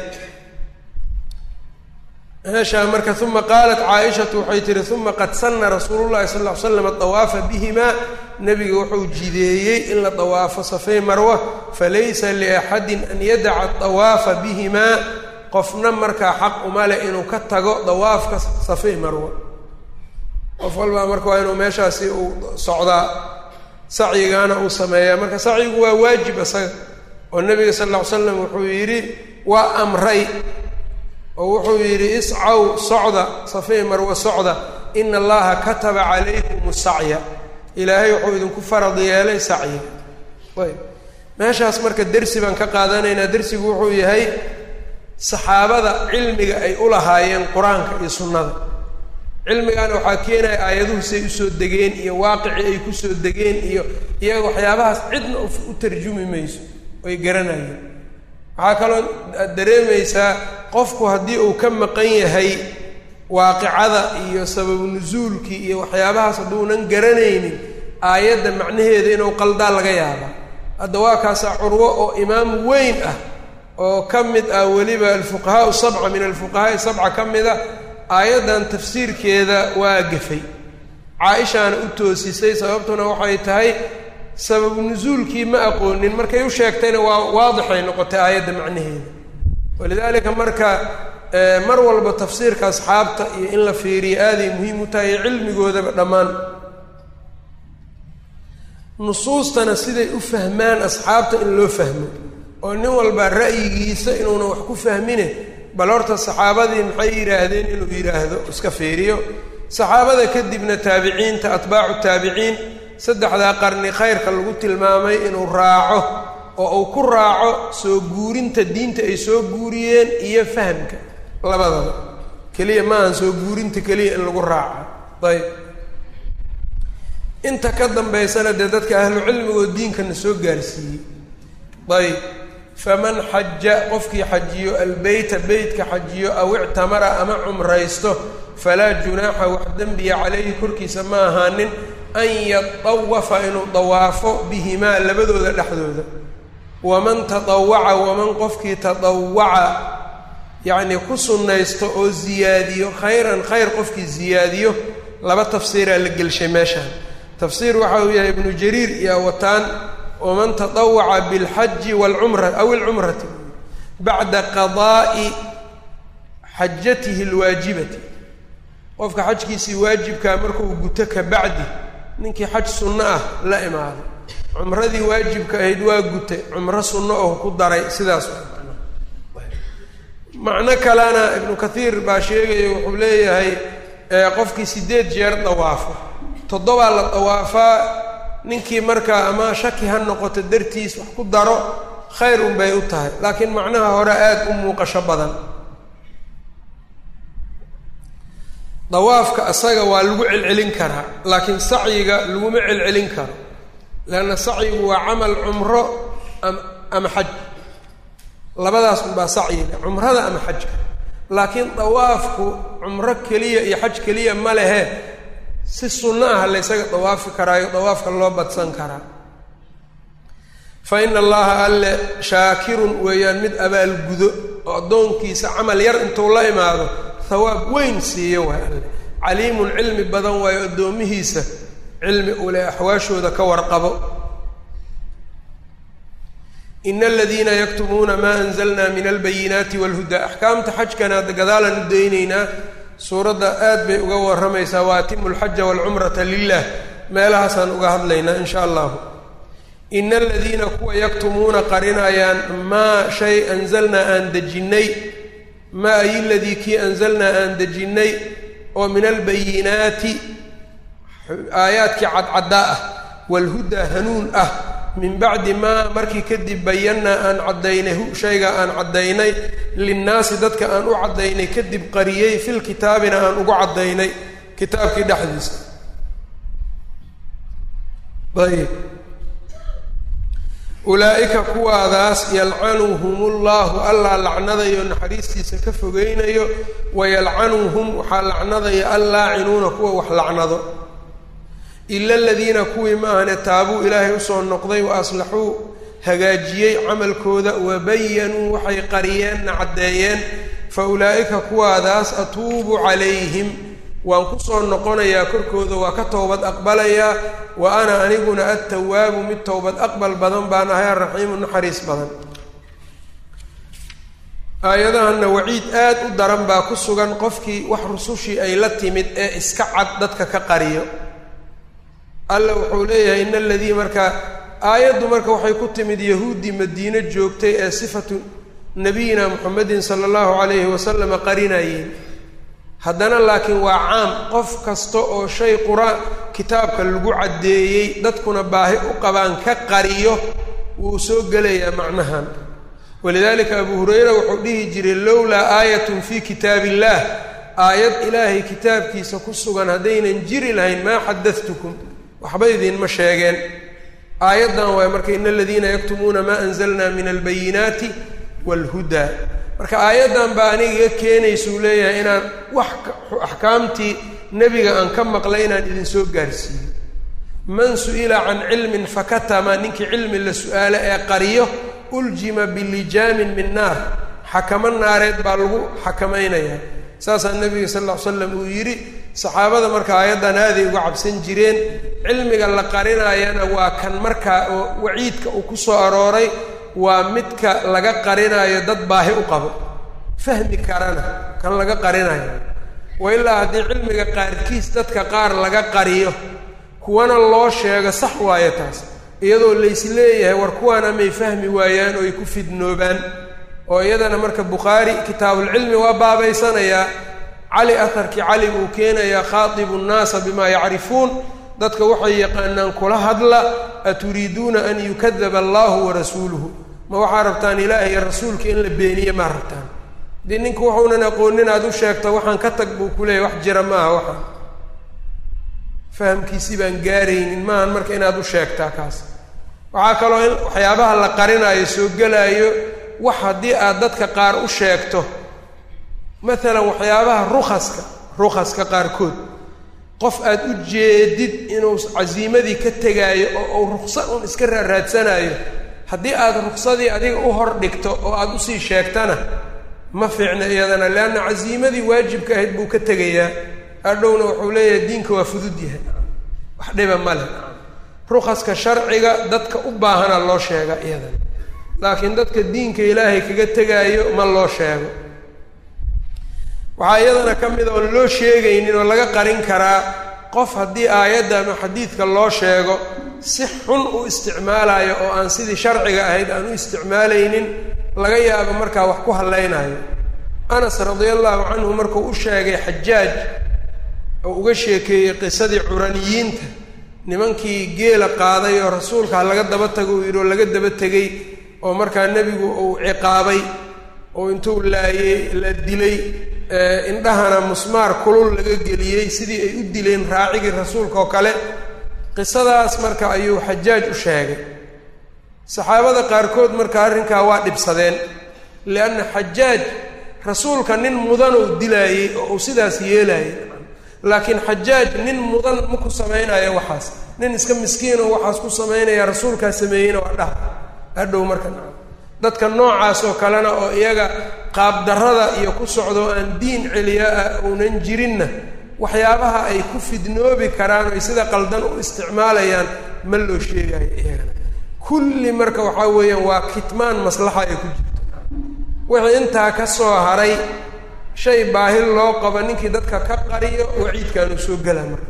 meeshaa marka uma qaalat caaishatu waxay tihi uma qad sana rasuulu llahi sal ly slam dawaafa bihimaa nebiga wuxuu jideeyey in la dawaafo safey marwa falaysa liaxadin an yadaca dawaafa bihimaa qofna markaa xaq uma leh inuu ka tago dawaafka safey marwa qof walbaa marka waa inuu meeshaasi uu socdaa sacyigaana uu sameeyaa marka sacyigu waa waajib isaga oo nebiga sal lla ly slam wuxuu yidhi waa amray oo wuxuu yidhi iscaw socda safey marwa socda ina allaha kataba calaykum sacya ilaahay wuxuu idinku farad yeelay sacyiga ayb meeshaas marka dersi baan ka qaadanaynaa dersigu wuxuu yahay saxaabada cilmiga ay u lahaayeen qur-aanka iyo sunnada cilmigaana waxaa keenaya aayaduhu say usoo degeen iyo waaqicii ay kusoo degeen iyo iyaga waxyaabahaas cidna u tarjumi mayso oy garanayeen waxaa kaloo aad dareemaysaa qofku haddii uu ka maqan yahay waaqicada iyo sababu nusuulkii iyo waxyaabahaas hadduunan garanaynin aayadda macnaheeda inuu qaldaa laga yaaba hadda waa kaasaa curwo oo imaam weyn ah oo ka mid ah weliba alfuqahaau sabca min alfuqahaai sabca ka mid a aayaddan tafsiirkeeda waa gafay caa-ishaana u toosisay sababtuna waxay tahay sababu nusuulkii ma aqoonin markay u sheegtayna waa waadixay noqotay aayadda macnaheeda walidaalika marka mar walba tafsiirka asxaabta iyo in la fiiriyo aaday muhiim u tahay cilmigoodaba dhammaan nusuustana siday u fahmaan asxaabta in loo fahmo oo nin walba ra'yigiisa inuuna wax ku fahmine bal horta saxaabadii maxay yidhaahdeen inuu yidhaahdo iska fiiriyo saxaabada kadibna taabiciinta atbaacu taabiciin saddexdaa qarni khayrka lagu tilmaamay inuu raaco oo uu ku raaco soo guurinta diinta ay soo guuriyeen iyo fahamka labadaba keliya maahan soo guurinta keliya in lagu raaco ayb inta ka dambaysana dee dadka ahlu cilmigoo diinkana soo gaarsiiyey ayb faman xaja qofkii xajiyo albeyta beytka xajiyo aw ictamara ama cumraysto falaa junaaxa wax dembiya calayhi korkiisa ma ahaanin an yatawafa inuu dawaafo bihimaa labadooda dhexdooda waman tadawaca waman qofkii tadawaca yacnii ku sunnaysto oo ziyaadiyo khayran khayr qofkii ziyaadiyo laba tafsiiraa la gelshay meeshaan tafsiir waxa uu yahay ibnu jariir iyo wataan waman tadawaca bilxaji walcumra aw ilcumrati bacda qadaa'i xajatihi alwaajibati qofka xajkiisii waajibkaa markuu guto ka bacdi ninkii xaj sunno ah la imaado cumradii waajibka ahayd waa gutay cumro sunno oo ku daray sidaas macno kalena ibnu kathiir baa sheegaya wuxuu leeyahay qofkii sideed jeer dawaafo toddobaa la dawaafaa ninkii markaa ama shaki ha noqoto dartiis wax ku daro khayr un bay u tahay laakiin macnaha hore aada u muuqasho badan dawaafka asaga waa lagu celcelin karaa laakiin sacyiga laguma celcelin karo leanna sacyigu waa camal cumro am ama xaj labadaas unbaa sacyiga cumrada ama xajka laakiin dawaafku cumro keliya iyo xaj keliya ma lehe si sunno ah laysaga dawaafi karaayo dawaafka loo badsan karaa fa ina allaha alle shaakirun weeyaan mid abaalgudo oo addoonkiisa camal yar intuu la imaado hawaab weyn siiyo waay alle caliimun cilmi badan waayo addoomihiisa cilmi ule axwaashooda ka warqabo ina aladiina yaktumuuna maa anzalna min albayinaati walhudaa axkaamta xajkana gadaalaan u daynaynaa suuradda aad bay uga warramaysaa wa atimu alxaja waalcumrata lilah meelahaasaan uga hadlaynaa in sha allahu ina aladiina kuwa yaktumuuna qarinayaan maa shay anzalnaa aan dejinnay maa ay ladii kii anzalnaa aan dejinnay oo min albayinaati aayaadkii cadcaddaa ah waalhudaa hanuun ah min bacdi maa markii kadib bayannaa aan caddaynay hu shayga aan caddaynay linnaasi dadka aan u caddaynay kadib qariyey fil kitaabina aan ugu caddaynay kitaabkii dhexdiisa ayb ulaa'ika kuwaadaas yalcanuhumullahu allaa lacnadayo naxariistiisa ka fogeynayo wayalcanuhum waxaa lacnadaya allaacinuuna kuwa wax lacnado ila aladiina kuwii ma ahane taabuu ilaahay usoo noqday wa aslaxuu hagaajiyey camalkooda wabayanuu waxay qariyeenna caddeeyeen fa ulaa'ika kuwaadaas atuubu calayhim waan kusoo noqonayaa korkooda waa ka towbad aqbalayaa wa ana aniguna attawaabu mid towbad aqbal badan baan ahay araxiimu naxariis badan aayadahanna waciid aad u daran baa ku sugan qofkii wax rusushii ay la timid ee iska cad dadka ka qariyo alla wuxuu leeyahay in aladii markaa aayaddu marka waxay ku timid yahuuddii madiine joogtay ee sifatu nabiyina muxamedin sala allahu calayhi wasalama qarinayeen haddana laakiin waa caam qof kasta oo shay qur-aan kitaabka lagu caddeeyey dadkuna baahi u qabaan ka qariyo wuu soo gelayaa macnahan walidaalika abu hurayra wuxuu dhihi jiray lowlaa aayatun fii kitaab illaah aayad ilaahay kitaabkiisa ku sugan haddaynan jiri lahayn maa xadadtukum waxba idinma sheegeen aayaddan waay marka in aladiina yaktumuuna maa anzalna min albayinaati waalhudaa marka aayaddan baa aniga iga keenaysuu leeyahay inaan wax axkaamtii nebiga aan ka maqlay inaan idinsoo gaarsiiyo man su-ila can cilmin fakatama ninkii cilmi la su-aalo ee qariyo uljima bilijaamin min naar xakamo naareed baa lagu xakamaynayaa saasaa nebiga sal ll ly slam uu yidhi saxaabada marka aayaddan aaday uga cabsan jireen cilmiga la qarinaayana waa kan markaa oo waciidka uu ku soo arooray waa midka laga qarinaayo dad baahi u qabo fahmi karana kan laga qarinayo wa ilaa haddii cilmiga qaarkiis dadka qaar laga qariyo kuwana loo sheego sax waayo taas iyadoo lays leeyahay war kuwaana may fahmi waayaan oo ay ku fidnoobaan oo iyadana marka bukhaari kitaabulcilmi waa baabaysanayaa cali aharkii cali buu keenayaa khaatibu nnaasa bimaa yacrifuun dadka waxay yaqaanaan kula hadla aturiiduuna an yukadaba allahu warasuuluhu ma waxaa rabtaan ilaahay iyo rasuulka in la beeniye maa rabtaan haddii ninku waxuunan aqoonin aad u sheegto waxaan ka tag buu ku leeyahy wax jira maaha waxaan fahamkiisii baan gaaraynin maahan marka inaad u sheegtaa kaas waxaa kaloo in waxyaabaha la qarinaayo soo gelaayo wax haddii aad dadka qaar u sheegto maalan waxyaabaha rukaska rukaska qaarkood qof aad u jeedid inuu casiimadii ka tegaayo oo uu ruksa un iska raaraadsanayo haddii aad ruksadii adiga u hor dhigto oo aada usii sheegtana ma fiicna iyadana leanna casiimadii waajibka ahayd buu ka tegayaa hadhowna wuxuu leeyahay diinka waa fudud yahay wax dhiba ma leh rukaska sharciga dadka u baahana loo sheega iyadana laakiin dadka diinka ilaahay kaga tegaayo ma loo sheego waxaa iyadana ka mid a oon loo sheegaynin oo laga qarin karaa qof haddii aayadda ama xadiidka loo sheego si xun u isticmaalayo oo aan sidii sharciga ahayd aan u isticmaalaynin laga yaabo markaa wax ku hadlaynayo anas radia allahu canhu markuu u sheegay xajaaj oo uga sheekeeyey qisadii curaniyiinta nimankii geela qaaday oo rasuulka ha laga daba tago uu yidhi oo laga daba tegey oo markaa nebigu uu ciqaabay oo intuu laayey la dilay indhahana musmaar kulul laga geliyey sidii ay u dileen raacigii rasuulka oo kale qisadaas marka ayuu xajaaj u sheegay saxaabada qaarkood marka arrinkaa waa dhibsadeen lianna xajaaj rasuulka nin mudan uu dilaayey oo uu sidaas yeelaayay laakiin xajaaj nin mudan ma ku samaynayo waxaas nin iska miskiin oo waxaas ku samaynaya rasuulkaa sameeyeyna waa dhah hadhow marka dadka noocaas oo kalena oo iyaga qaabdarrada iyo ku socdo aan diin celiya ah uunan jirinna waxyaabaha ay ku fidnoobi karaan oy sida qaldan u isticmaalayaan ma loo sheegayo iyagana kulli marka waxaa weeyaan waa kitmaan maslaxa ay ku jirto wixii intaa ka soo haray shay baahi loo qabo ninkii dadka ka qariyo waciidkaanu soo gelaa marka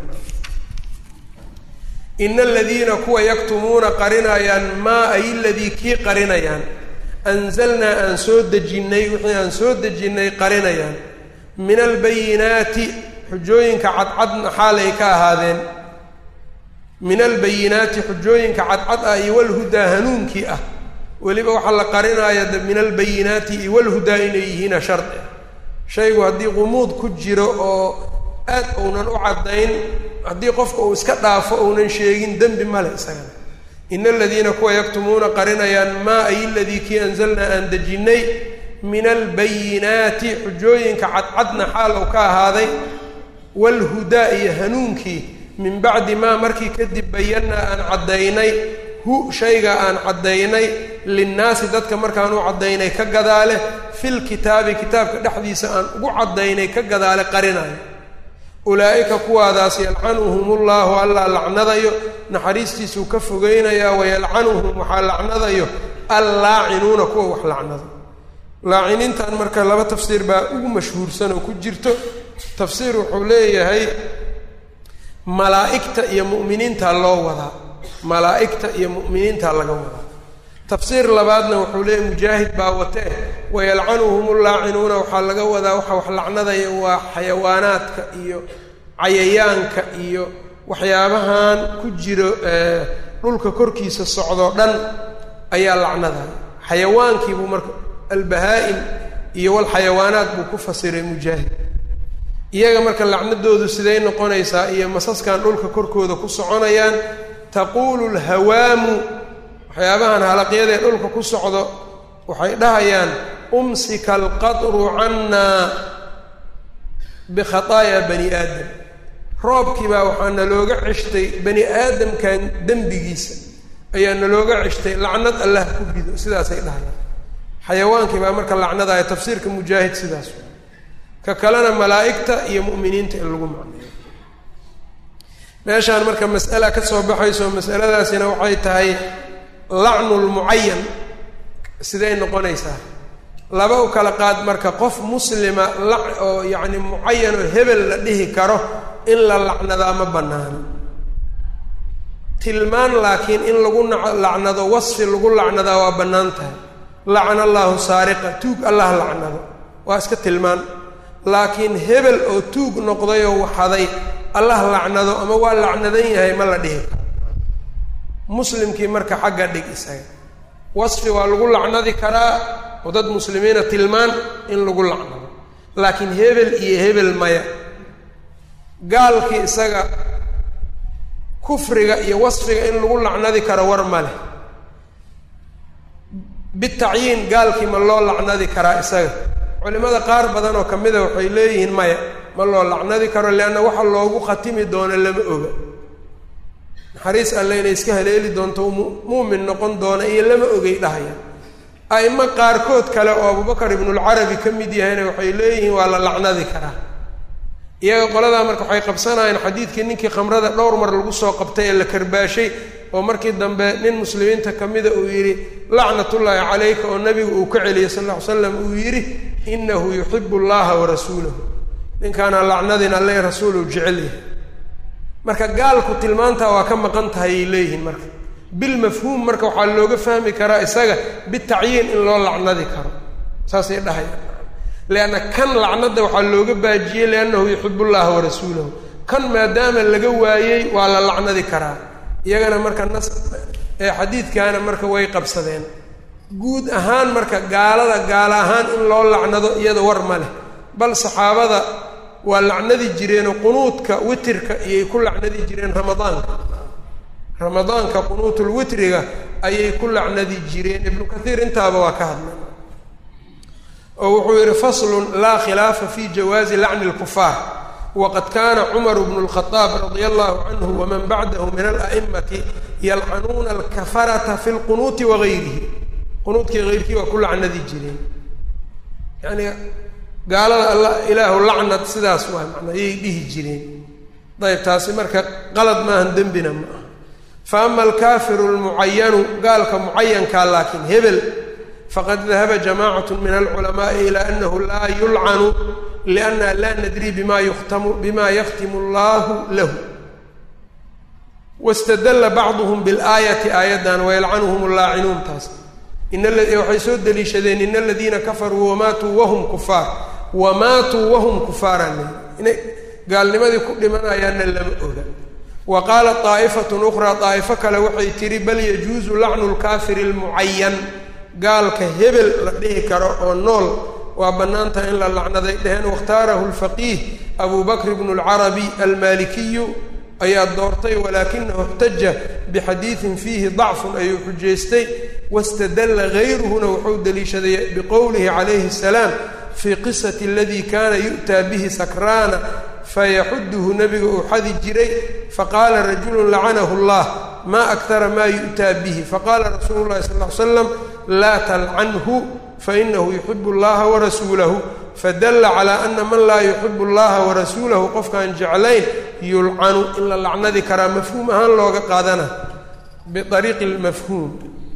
ina aladiina kuwa yaktumuuna qarinayaan maa ay ladii kii qarinayaan anzalnaa aan soo dejinnay wixii aan soo dejinnay qarinayaan min albayinaati xujooyinka cadcadna xaalay ka ahaadeen min albayinaati xujooyinka cadcad ah iyo walhudaa hanuunkii ah weliba waxaa la qarinaaya min albayinaati iyo walhudaa inay yihiina shardi shaygu haddii qumuud ku jiro oo aad uunan u caddayn haddii qofka uu iska dhaafo uunan sheegin dembi male isagana ina aladiina kuwa yaktumuuna qarinayaan maa ay ladii kii anzalnaa aan dejinnay min albayinaati xujooyinka cadcadna xaal uu ka ahaaday walhudaa iyo hanuunkii min bacdi maa markii kadib bayannaa aan caddaynay hu shayga aan caddaynay linnaasi dadka markaan u caddaynay ka gadaale fil kitaabi kitaabka dhexdiisa aan ugu caddaynay ka gadaale qarinayo ulaa'ika kuwaadaas yalcanuhum ullahu allaa lacnadayo naxariistiisuu ka fogeynayaa wayalcanuhum waxaa lacnadayo allaacinuuna kuwa wax lacnado laaciniintan marka laba tafsiir baa ugu mashhuursan oo ku jirto tafsiir wuxuu leeyahay malaa'igta iyo mu'miniinta loo wadaa malaa'igta iyo mu'miniinta laga wadaa tafsiir labaadna wuxuu leeyahy mujaahid baa watee wayalcanuhum ullaacinuuna waxaa laga wadaa waxa wax lacnadaya waa xayawaanaadka iyo cayayaanka iyo waxyaabahan ku jiro dhulka korkiisa socdoo dhan ayaa lacnadaya xayawaankiibuu marka albahaa-im iyo walxayawaanaat buu ku fasiray mujaahid iyaga marka lacnadoodu siday noqonaysaa iyo masaskan dhulka korkooda ku soconayaan taquulu lhawaamu waxyaabahan halaqyadee dhulka ku socdo waxay dhahayaan umsika alqadru cannaa bikhataayaa bani aadam roobkii baa waxaa nalooga ceshtay bani aadamkan dembigiisa ayaa nalooga ceshtay lacnad allah ku rido sidaasay dhahayaan xayawaankii baa marka lacnadaaya tafsiirka mujaahid sidaas ka kalena malaa'igta iyo mu'miniinta in lagu macneeyo meeshaan marka mas'ala ka soo baxayso masaladaasina waxay tahay lacnu lmucayan siday noqonaysaa laba u kala qaad marka qof muslima la oo yacni mucayan oo hebel la dhihi karo in la lacnadaa ma bannaano tilmaan laakiin in lagu lacnado wasfi lagu lacnadaa waa bannaan tahay lacana allaahu saariqa tuug allah lacnado waa iska tilmaan laakiin hebel oo tuug noqday oo waxaday allah lacnado ama waa lacnadan yahay ma la dhihi karo muslimkii marka xagga dhig isaga wasfi waa lagu lacnadi karaa oo dad muslimiina tilmaan in lagu lacnado laakiin hebel iyo hebel maya gaalkii isaga kufriga iyo wasfiga in lagu lacnadi karo war ma leh bitacyiin gaalkii ma loo lacnadi karaa isaga culimada qaar badan oo kamida waxay leeyihiin maya ma loo lacnadi karo leanna waxa loogu khatimi doono lama oga naxariis alle inay iska haleeli doonto muumin noqon doona iyo lama ogay dhahaya a'imo qaarkood kale oo abubakar ibnulcarabi ka mid yahayna waxay leeyihiin waa la lacnadi karaa iyaga qoladaa marka waxay qabsanayeen xadiidkii ninkii khamrada dhowr mar lagu soo qabtay ee la karbaashay oo markii dambe nin muslimiinta ka mida uu yidhi lacnatullaahi calayka oo nabigu uu ka celiyey sal lla ly slam uu yidhi inahu yuxibu allaha wa rasuulahu ninkaana lacnadin alle rasuuluu jecel yahay marka gaalku tilmaantaa waa ka maqan tahay ay leeyihiin marka bilmafhuum marka waxaa looga fahmi karaa isaga bitacyiin in loo lacnadi karo saasay dhahayaan leanna kan lacnada waxaa looga baajiyey liannahu yuxibu llaha wa rasuulahu kan maadaama laga waayey waa la lacnadi karaa iyagana marka nas ee xadiidkaana marka way qabsadeen guud ahaan marka gaalada gaala ahaan in loo lacnado iyada war ma leh bal saxaabada waa lacnadi jireenoo qunuudka witirka iyay ku lacnadi jireen ramadaanka ramadaanka qunuutul witriga ayay ku lacnadi jireen ibnu kathiir intaaba waa ka hadlay oo wuxuu yidhi faslun laa khilaafa fi jawaazi lacni lkufaar waqad kaana cumaru bnu lkhadaab radia allahu canhu waman bacdahu min ala'imati yalcanuuna alkafarata fi lqunuuti wagayrihi qunuudkii hayrkii waa ku lacnadi jireen yani gaalada alla ilaahu lacnad sidaas waa macnaa ayay dhihi jireen dayb taasi marka qalad maahan dembina ma aha fa ama alkaafiru lmucayanu gaalka mucayankaa laakiin hebel faqad dahaba jamacat min alculamaai ilaa anahu laa yulcanu lianna laa nadri bima yuktamu bima yakhtimu allahu lahu wastadalla bacduhum bilaayati aayaddan wayalcanuhum allaacinuun taas waxay soo deliishadeen in aladiina kafaruu wamaatuu wahum kufaar wamaatuu wahum kufaaraan inay gaalnimadii ku dhimanayaanna lama oga wa qaalat daa'ifatun ukhraa daa'ifo kale waxay tihi bal yajuusu lacnu lkaafiri almucayan gaalka hebel la dhihi karo oo nool waa bannaan tahay in la lacnaday dheheen wakhtaarahu lfaqiih abu bakr bnu lcarabi almaalikiyu ayaa doortay walaakinahu اxtaja bixadiidin fiihi dacfun ayuu xujaystay wاstadalla gayruhuna wuxuu deliishaday biqowlihi calayhi الsalaam fii qisati aladii kaana yu'taa bihi sakraana fayaxuduhu nebiga uu xadi jiray faqaala rajulu lacanahu اllah ma akara ma yu'taa bihi faqaala rasuulu lahi sal ly slam laa talcanhu fainahu yuxibu اllaha warasuulahu fadalla calaa ana man laa yuxibu اllaha warasuulahu qofkaan jeclayn yulcanu in la lacnadi karaa mafhuum ahaan looga qaadana biariiqi lmafhuum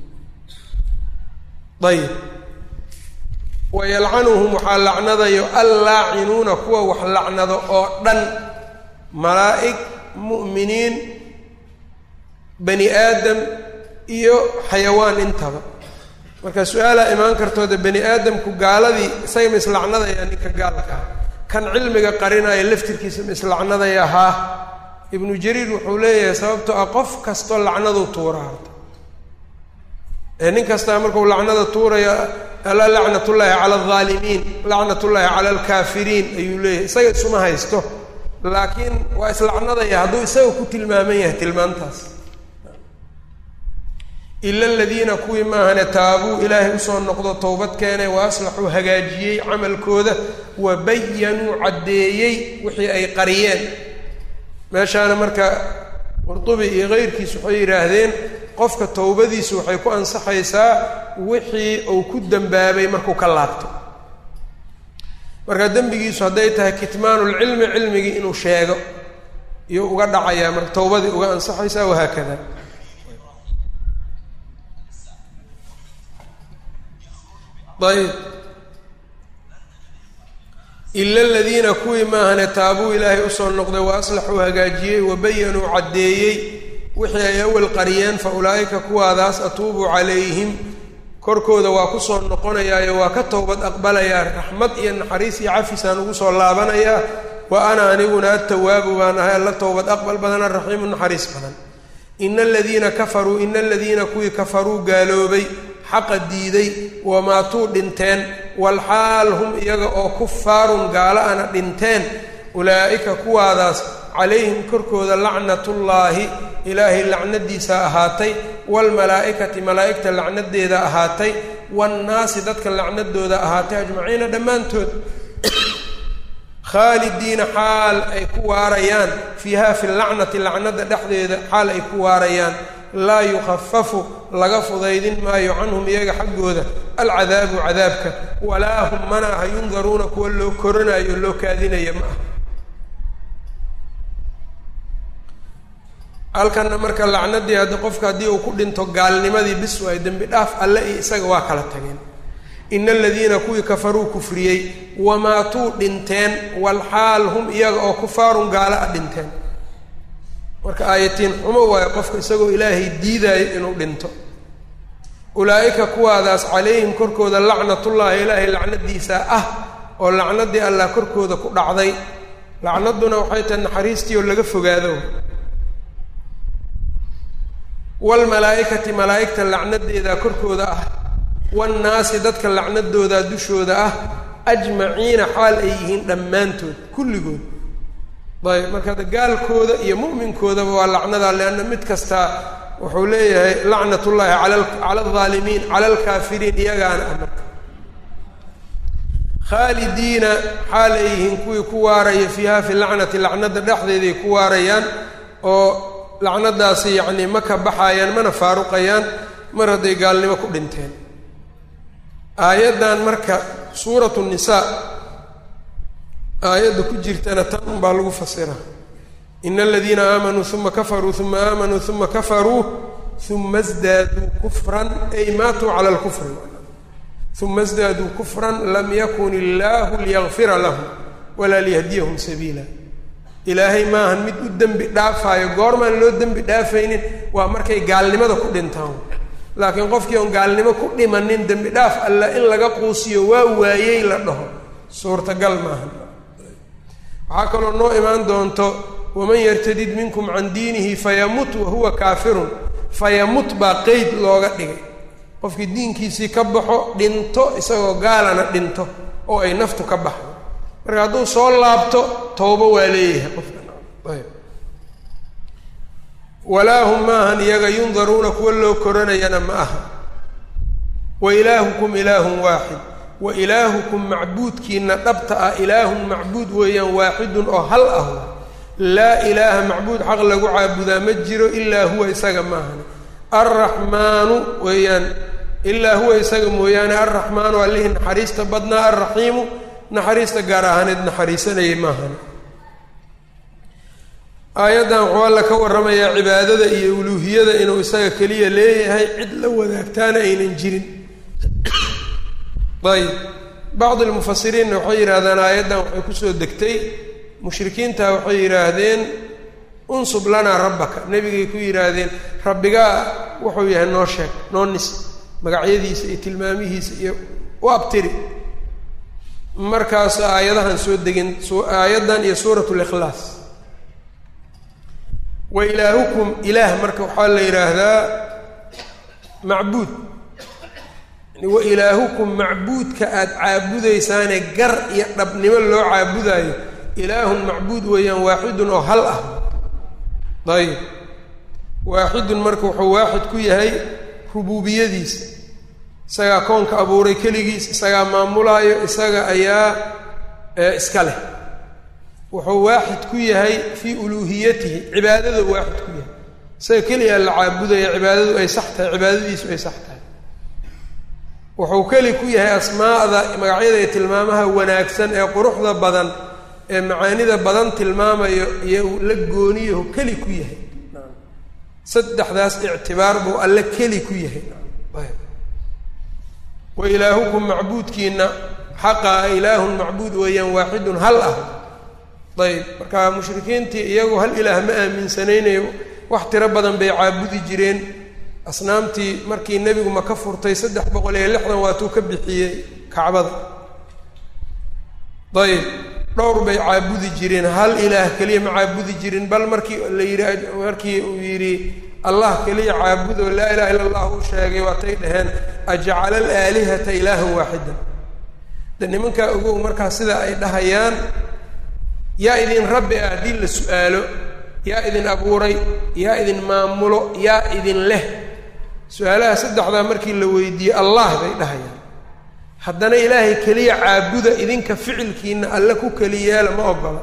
ayb wayalcanuhum waxaa lacnadayo allaacinuuna kuwa wax lacnado oo dhan malaa'ig mu'miniin bani aadam iyo xayawaan intaba marka su-aalaa imaan kartooda bani aadamku gaaladii isaga ma islacnadayaa ninka gaalka ah kan cilmiga qarinaya laftirkiisa ma islacnadaya haa ibnu jariir wuxuu leeyahay sababtoo ah qof kastoo lacnadu tuura harta ee nin kastaa markuu lacnada tuuraya ala lacnatullaahi cala aldaalimiin lacnatullaahi cala alkaafiriin ayuu leeyahay isaga isuma haysto laakiin waa islacnadaya hadduu isaga ku tilmaaman yahay tilmaantaas ila aladiina kuwii maahane taabuu ilaahay usoo noqdo towbad keenay wa aslaxuu hagaajiyey camalkooda wa bayanuu caddeeyey wixii ay qariyeen meeshaana marka qurdubi iyo keyrkiis waxay yidhaahdeen qofka towbadiisu waxay ku ansaxaysaa wixii uu ku dembaabay markuu ka laabto marka dembigiisu hadday tahay kitmaanulcilmi cilmigii inuu sheego iyo uga dhacayaa marka towbadii uga ansaxaysaa wahaakada ayb ila aladiina kuwii maahane taabuu ilaahay usoo noqday wa aslaxuu hagaajiyey wa bayanuu caddeeyey wixii ay awal qariyeen fa ulaa'ika kuwaadaas atuubu calayhim korkooda waa kusoo noqonayaayo waa ka towbad aqbalayaa raxmad iyo naxariis iyo cafisaan ugu soo laabanayaa wa ana aniguna atawaabu baan ahay alla towbad aqbal badan araxiimu naxariis badan ina aladiina kafaruu ina aladiina kuwii kafaruu gaaloobay xaqa diiday wamaatuu dhinteen walxaal hum iyaga oo kufaarun gaala ana dhinteen ulaa'ika kuwaadaas calayhim korkooda lacnatullaahi ilaahay lacnadiisa ahaatay waalmalaa'ikati malaa'igta lacnadeeda ahaatay waannaasi dadka lacnadooda ahaatay ajmaciina dhammaantood khaalidiina xaal ay ku waarayaan fiiha fi lacnati lacnada dhexdeeda xaal ay ku waarayaan laa yukhafafu laga fudaydin maayo canhum iyaga xaggooda alcadaabu cadaabka walaa hum mana aha yundaruuna kuwa loo koranayo loo kaadinaya ma aha halkanna marka lacnadii haddi qofka haddii uu ku dhinto gaalnimadii bis waay dembi dhaaf alle iyo isaga waa kala tageen ina aladiina kuwii kafaruu kufriyey wamaatuu dhinteen walxaal hum iyaga oo kufaarun gaala a dhinteen marka aayatiin xumo waayo qofka isagoo ilaahay diidaayo inuu dhinto ulaa'ika kuwaadaas calayhim korkooda lacnatullaahi ilaahay lacnadiisa ah oo lacnadii allah korkooda ku dhacday lacnaduna waxay tahay naxariistii oo laga fogaado waalmalaa'ikati malaa'igta lacnadeeda korkooda ah waannaasi dadka lacnadooda dushooda ah ajmaciina xaal ay yihiin dhammaantood kulligood ayb marka ada gaalkooda iyo mu'minkoodaba waa lacnada leanna mid kastaa wuxuu leeyahay lacnat ullaahi ala cala aldaalimiin cala alkaafiriin iyagaana ah marka khaalidiina xaal ay yihiin kuwii ku waaraya fiiha fi lacnati lacnada dhexdeeday ku waarayaan oo lacnadaasi yacni ma ka baxaayaan mana faaruqayaan mar hadday gaalnimo ku dhinteen aayaddan marka suuratu nisaa aayadda ku jirtana tan unbaa lagu fasira ina aladiina aamanuu uma kafaruu uma aamanuu uma kafaruu uma sdaaduu kufran ay maatuu cala lkufri uma sdaaduu kufran lam yakun illaahu liyakfira lahum walaa liyahdiyahum sabiila ilaahay maahan mid u dembi dhaafaayo goormaan loo dembi dhaafaynin waa markay gaalnimada ku dhintaan laakiin qofkii oon gaalnimo ku dhimanin dembi dhaaf alla in laga quusiyo waa waayey la dhaho suurtagal maaha waxaa kaloo noo imaan doonto waman yartadid minkum can diinihi fayamut wahuwa kaafirun fayamut baa qeyd looga dhigay qofkii diinkiisii ka baxo dhinto isagoo gaalana dhinto oo ay naftu ka baxdo marka hadduu soo laabto toobo waa leeyahay qofka ayb walaa hum maahan iyaga yundaruuna kuwa loo koranayana ma aha wa ilaahukum ilaahun waaxid wa ilaahukum macbuudkiina dhabta ah ilaahun macbuud weeyaan waaxidun oo hal ah laa ilaaha macbuud xaq lagu caabudaa ma jiro ilaa huwa isaga maahan alraxmaanu weeyaan ilaa huwa isaga mooyaane alraxmaanu allihii naxariista badnaa alraxiimu naxariista gaar ahaaneed naxariisanayay maahan aayaddan wuxuu alla ka warramayaa cibaadada iyo uluuhiyada inuu isaga keliya leeyahay cid la wadaagtaana aynan jirin ayb bacdi lmufasiriinna waxay yidhaahdaan aayaddan waxay kusoo degtay mushrikiinta waxay yidhaahdeen unsub lanaa rabbaka nebigay ku yidhaahdeen rabbigaa wuxuu yahay noo sheeg noo nis magacyadiisa iyo tilmaamihiisa iyo u abtiri markaas aayadahan soo degin aayaddan iyo suurat likhlaas wa ilaahukum ilaah marka waxaa la yidhaahdaa macbuud wa ilaahukum macbuudka aada caabudaysaane gar iyo dhabnimo loo caabudaayo ilaahun macbuud weeyaan waaxidun oo hal ah ayib waaxidun marka wuxuu waaxid ku yahay rubuubiyadiisa isagaa koonka abuuray keligiis isagaa maamulaayo isaga ayaa iska leh wuxuu waaxid ku yahay fii uluuhiyatihi cibaadada waaxid ku yahay isaga keliyaa la caabudaya cibaadadu ay sax tahay cibaadadiisu ay sax tahay wuxuu keli ku yahay asmaa'da magacyada iyo tilmaamaha wanaagsan ee quruxda badan ee macaanida badan tilmaamayo iyo la gooniyahu keli ku yahay saddexdaas ictibaar buu alle keli ku yahay wa ilaahukum macbuudkiina xaqa a ilaahun macbuud weeyaan waaxidun hal ah ayb marka mushrikiintii iyagu hal ilaah ma aaminsanaynayo wax tiro badan bay caabudi jireen asnaamtii markii nebigu maka furtay saddex boqol iyo lixdan waatuu ka bixiyey kacbada ayb dhowr bay caabudi jireen hal ilaah keliya ma caabudi jirin bal markii la yidhi markii uu yidhi allah keliya caabudoo laa ilaha illa allah u sheegay waatay dhaheen ajacala alaalihata ilaahan waaxida de nimankaa ogow markaa sida ay dhahayaan yaa idin rabbi ah haddii la su-aalo yaa idin abuuray yaa idin maamulo yaa idin leh su-aalaha saddexdaa markii la weydiiyey allah bay dhahayaan haddana ilaahay keliya caabuda idinka ficilkiina alle ku keliyaala ma ogola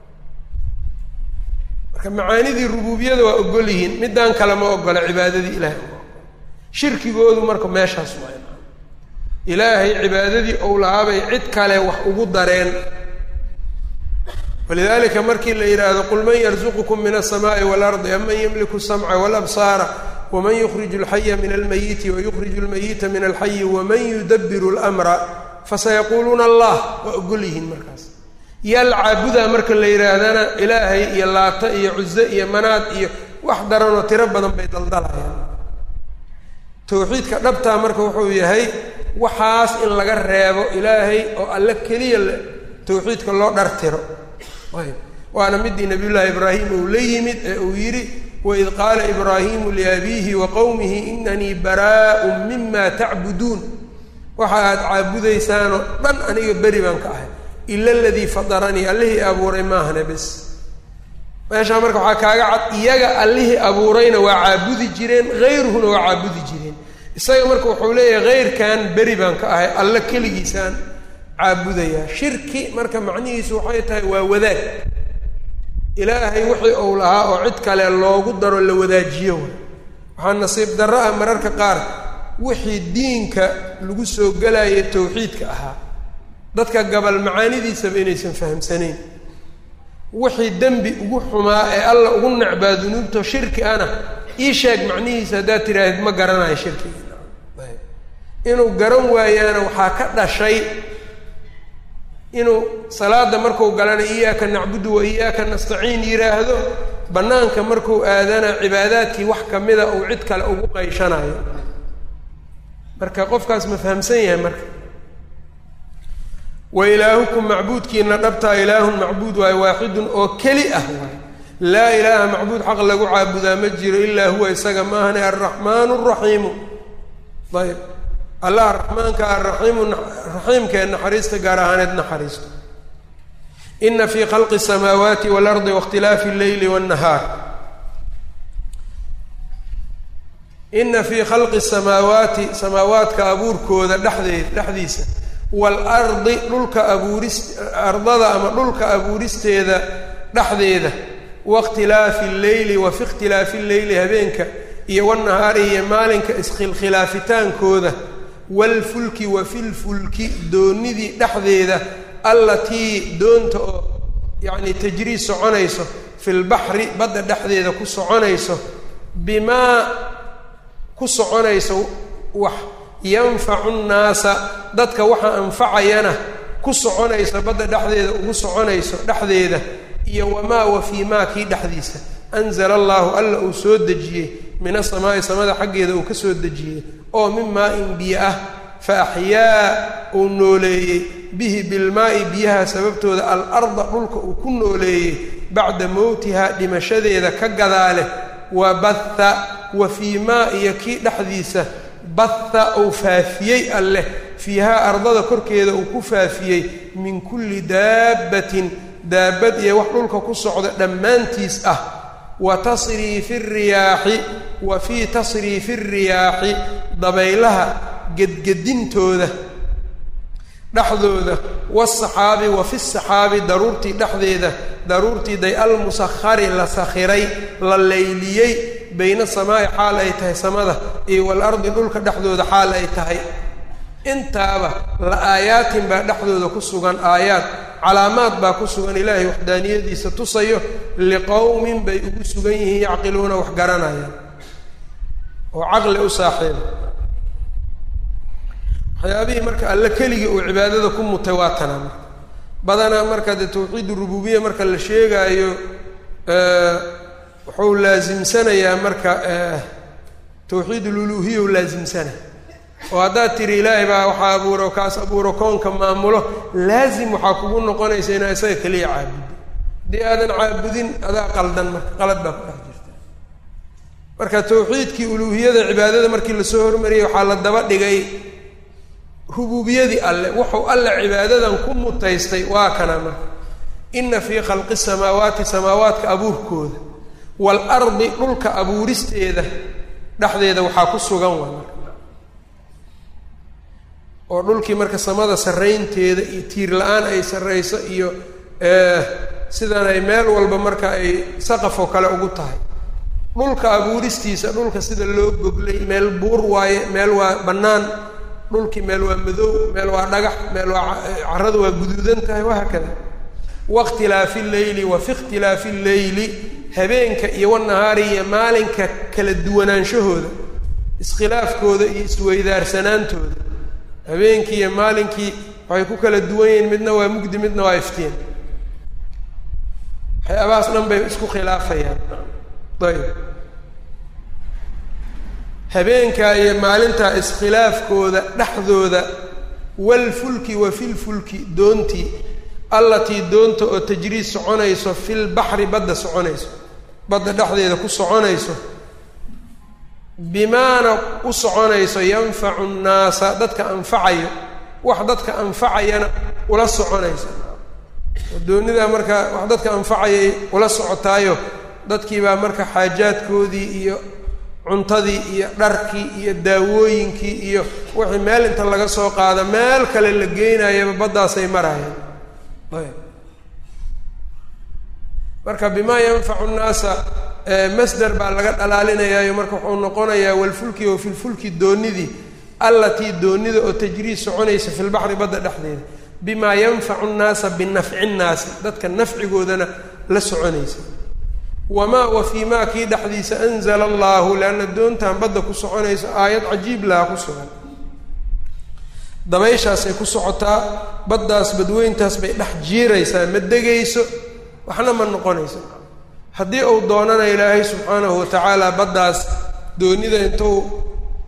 marka macaanidii rubuubiyada waa ogol yihiin middaan kale ma ogola cibaadadii ilahay uma ogola shirkigoodu marka meeshaas waa ilaahay cibaadadii ou lahaabay cid kale wax ugu dareen walidalika markii la yidhaahdo qul man yarzuqukum min alsamaai waalardi aman yamliku samca walabsaara waman yukriju alxaya min almayiti wayukriju almayita min alxayi waman yudabiru lmra fasayaquuluuna allah waa ogol yihiin markaas yaa la caabudaa marka la yidhaahdana ilaahay iyo laata iyo cuze iyo manaad iyo wax daranoo tiro badan bay daldalayaan tawxiidka dhabtaa marka wuxuu yahay waxaas in laga reebo ilaahay oo alle keliya tawxiidka loo dhartiro ayb waana midii nabiyullaahi ibraahim uu la yimid ee uu yidhi waid qaala ibraahimu liabiihi wa qowmihi inanii baraa'un mima tacbuduun waxa aad caabudaysaanoo dhan aniga beri baan ka ahay ila aladii fadaranii allihii abuuray maahane bes meeshaa marka waxaa kaaga cad iyaga allihii abuurayna waa caabudi jireen hayruhuna waa caabudi jireen isaga marka wuxuu leeyahay hayrkan beri baan ka ahay alle keligiisaan caabudayaa shirki marka macnihiisu waxay tahay waa wadaag ilaahay wixii uu lahaa oo cid kale loogu daro la wadaajiyo way waxaa nasiib darro ah mararka qaar wixii diinka lagu soo gelayo tawxiidka ahaa dadka gabal macaanidiisaba inaysan fahamsanayn wixii dembi ugu xumaa ee alla ugu necbaa dunuubto shirki ana ii sheeg macnihiisa haddaad tidhaahid ma garanayo shirkiga inuu garan waayaana waxaa ka dhashay inuu salaada marku galana iyaaka nacbudu wa iyaaka nastaciin yidhaahdo bannaanka markuu aadana cibaadaadkii wax kamida uu cid kale ugu qayshanayo marka qofkaas ma fahamsan yahay marka wa ilaahukum macbuudkiina dhabtaa ilaahun macbuud waayo waaxidun oo keli ah waay laa ilaaha macbuud xaq lagu caabudaa ma jiro ilaa huwa isaga maahane alraxmaanu araxiimu ayb allah raxmaanka araxiimu raxiimkee naxariista gaar ahaaneed naxariisto ina fii khalqi الsamaawaati waalardi waاkhtilaafi اlleyli wاnnahaar ina fii khalqi الsamaawaati samaawaadka abuurkooda dhexdeed dhexdiisa waalardi dhulka abuuris ardada ama dhulka abuuristeeda dhexdeeda waاkhtilaafi اlleyli wa fi ikhtilaafi اlleyli habeenka iyo wanahaari iyo maalinka iskhilkhilaafitaankooda waalfulki wa filfulki doonidii dhexdeeda allatii doonta oo yacni tajrii soconayso fi lbaxri badda dhexdeeda ku soconayso bimaa ku soconayso wax yanfacu nnaasa dadka waxa anfacayana ku soconayso badda dhexdeeda ugu soconayso dhexdeeda iyo wamaa wa fii maa kii dhexdiisa anzala allaahu alla uu soo dejiyey min asamaa'i samada xaggeeda uu ka soo dejiyey oo min maa-in biyo ah fa axyaa uu nooleeyey bihi bilmaa'i biyaha sababtooda al-arda dhulka uu ku nooleeyey bacda mowtihaa dhimashadeeda ka gadaale wa batha wa fii maa iyo kii dhexdiisa batha uu faafiyey alleh fiihaa ardada korkeeda uu ku faafiyey min kulli daabbatin daabad iyo wax dhulka ku socda dhammaantiis ah wa tasriifi riyaaxi wa fii tasriifi riyaaxi dabaylaha gedgedintooda dhexdooda waasaxaabi wa fi saxaabi daruurtii dhexdeeda daruurtii day almusakhari la sakhiray la layliyey bayna samaa'i xaal ay tahay samada iyo waalardi dhulka dhexdooda xaal ay tahay intaaba la aayaatin baa dhexdooda ku sugan aayaad calaamaad baa ku sugan ilaahay waxdaaniyadiisa tusayo liqowmin bay ugu sugan yihiin yacqiluuna wax garanayaan oo caqli u saaxiiba waxyaabihii marka alle keligii uu cibaadada ku mutay waa tana marka badanaa marka dee tawxiid rububiya marka la sheegaayo wuxuu laasimsanayaa marka tawxiid ululuhiya u laasimsanay oo haddaad tiri ilaahay baa waxaa abuuro kaas abuuro koonka maamulo laazim waxaa kugu noqonaysa inaa isaga keliya caabudo haddii aadan caabudin adaa qaldan marka qalad baa ku dhex jirta marka tawxiidkii uluuhiyada cibaadada markii lasoo hormariyey waxaa la daba dhigay rububiyadii alle wuxuu alle cibaadadan ku mutaystay waa kana marka ina fii khalqi samaawaati samaawaadka abuurkooda waalardi dhulka abuuristeeda dhexdeeda waxaa ku sugan waa marka oo dhulkii marka samada sarraynteeda iyo tiir la-aan ay sarrayso iyo sidan ay meel walba marka ay saqaf oo kale ugu tahay dhulka abuuristiisa dhulka sida loo goglay meel buur waaye meel waa bannaan dhulkii meel waa madow meel waa dhagax meel waa carradu waa guduudan tahay wahaakada wakhtilaafi lleyli wa fi ikhtilaafi lleyli habeenka iyo wanahaari iyo maalinka kala duwanaanshahooda iskhilaafkooda iyo isweydaarsanaantooda habeenkii iyo maalinkii waxay ku kala duwan yihiin midna waa mugdi midna waa iftiin waxyaabahaas dhan bay isku khilaafayaan ayb habeenkaa iyo maalintaa iskhilaafkooda dhexdooda walfulki wa filfulki doontii allatii doonta oo tajriid soconayso filbaxri badda soconayso badda dhexdeeda ku soconayso bimaana u soconayso yanfacu nnaasa dadka anfacayo wax dadka anfacayana ula soconayso doonidaa marka wax dadka anfacayay ula socotaayo dadkiibaa marka xaajaadkoodii iyo cuntadii iyo dharkii iyo daawooyinkii iyo wixii meel inta laga soo qaado meel kale la geynayaba baddaasay marayaan ayb marka bimaa yanfacu nnaasa masder baa laga dhalaalinayaayo marka wuxuu noqonayaa walfulki oo filfulki doonidii allatii doonida oo tajriid soconaysa fi lbaxri badda dhexdeeda bimaa yanfacu nnaasa binafci nnaasi dadka nafcigoodana la soconaysa wamaa wa fii maa kii dhexdiisa anzala allaahu leanna doontan badda ku soconayso aayad cajiib laha ku sugan dabayshaasay ku socotaa baddaas badweyntaas bay dhex jiiraysaa ma degayso waxna ma noqonayso haddii uu doonana ilaahay subxaanahu wa tacaala baddaas doonida intuu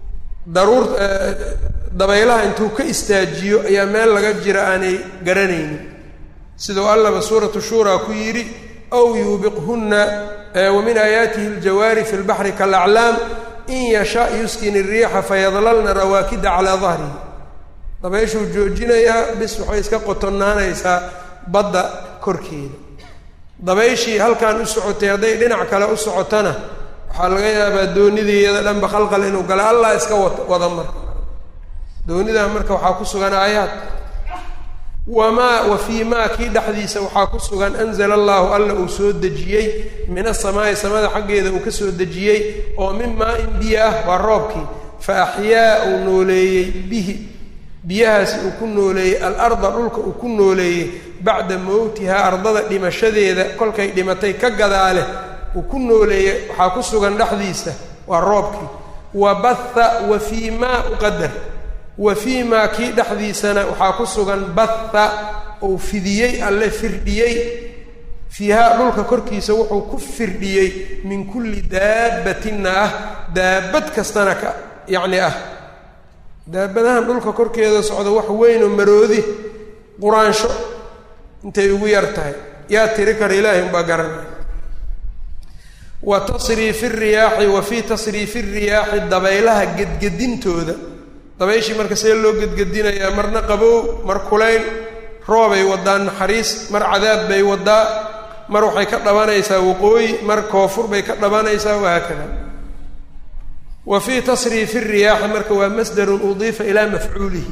daruur dabaylaha intuu ka istaajiyo ayaa meel laga jira aanay garanaynin sidau allaba suuratu shuuraa ku yidhi aw yuubiqhunna wa min aayaatihi aljawaari fi lbaxri kalaclaam in yasha yuskin iriixa fayadlalna rawaakida calaa dahrihi dabayshuu joojinayaa bis waxay iska qotonnaanaysaa badda korkeeda dabayshii halkan u socotay hadday dhinac kale u socotona waxaa laga yaabaa doonidii iyada dhanba khalqal inuu gala allah iska wa wada marka doonidaa marka waxaa ku sugan aayaad wamaa wa fii maa kii dhexdiisa waxaa ku sugan anzala allaahu alla uu soo dejiyey min asamaa'i samada xaggeeda uu ka soo dejiyey oo min maa-in biyo ah waa roobkii fa axyaa uu nooleeyey bihi biyahaasi uu ku nooleeyey alarda dhulka uu ku nooleeyey bacda mowtihaa ardada dhimashadeeda kolkay dhimatay ka gadaale uu ku nooleeyey waxaa ku sugan dhexdiisa waa roobkii wa batha wa fii maa uqadar wa fii maa kii dhexdiisana waxaa ku sugan batha uu fidiyey alle firdhiyey fiihaa dhulka korkiisa wuxuu ku firdhiyey min kulli daabbatinna ah daabad kastana ka yacni ah daabadahan dhulka korkeeda socda wax weynoo maroodi quraansho intay ugu yar tahay yaa tiri kara ilaahay unbaa garanaya wa tasriifi riyaaxi wa fii tasriifi riyaaxi dabaylaha gedgedintooda dabayshii marka see loo gedgedinayaa marna qabow mar kulayl roobay wadaa naxariis mar cadaab bay wadaa mar waxay ka dhabanaysaa waqooyi mar koofur bay ka dhabanaysaa wahaakada wa fii tasriifi riyaaxi marka waa masdarun udiifa ilaa mafcuulihi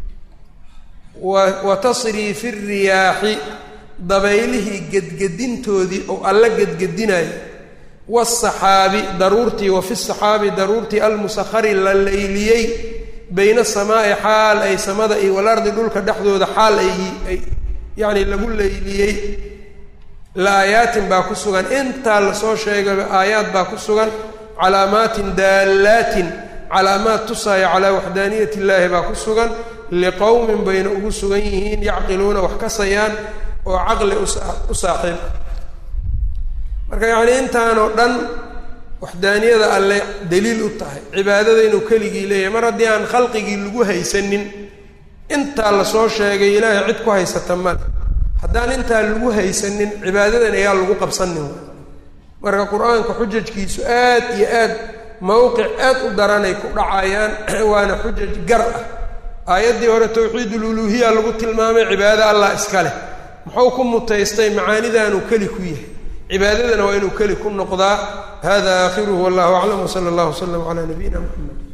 wa tasriifi riyaaxi dabaylihii gedgedintoodii oo alla gedgedinayo waasaxaabi daruurtii wa fi saxaabi daruurtii almusahari la layliyey bayna asamaa'i xaal ay samada iyo walardi dhulka dhexdooda xaal ay yacni lagu layliyey la aayaatin baa ku sugan intaa lasoo sheegaba aayaad baa ku sugan calaamaatin daallaatin calaamaad tusaaya calaa waxdaaniyat illaahi baa ku sugan liqowmin bayna ugu sugan yihiin yacqiluuna wax kasayaan oo caqli u saaxiib marka yacnii intaanoo dhan waxdaaniyada alle daliil u tahay cibaadada inuu keligii leeyahay mar haddii aan khalqigii lagu haysanin intaa lasoo sheegay ilaahay cid ku haysata male haddaan intaa lagu haysanin cibaadadan ayaa lagu qabsanin marka qur-aanka xujajkiisu aad iyo aad mowqic aad u daranay ku dhacayaan waana xujaj gar ah aayaddii hore tawxiidululuuhiya lagu tilmaamay cibaado allah iska leh muxuu ku mutaystay macaanidaanuu keli ku yahay cibaadadana waa inuu keli ku noqdaa hada aakhiruhu wallahu aclam wsala allahu wslam calaa nabiyina muxamed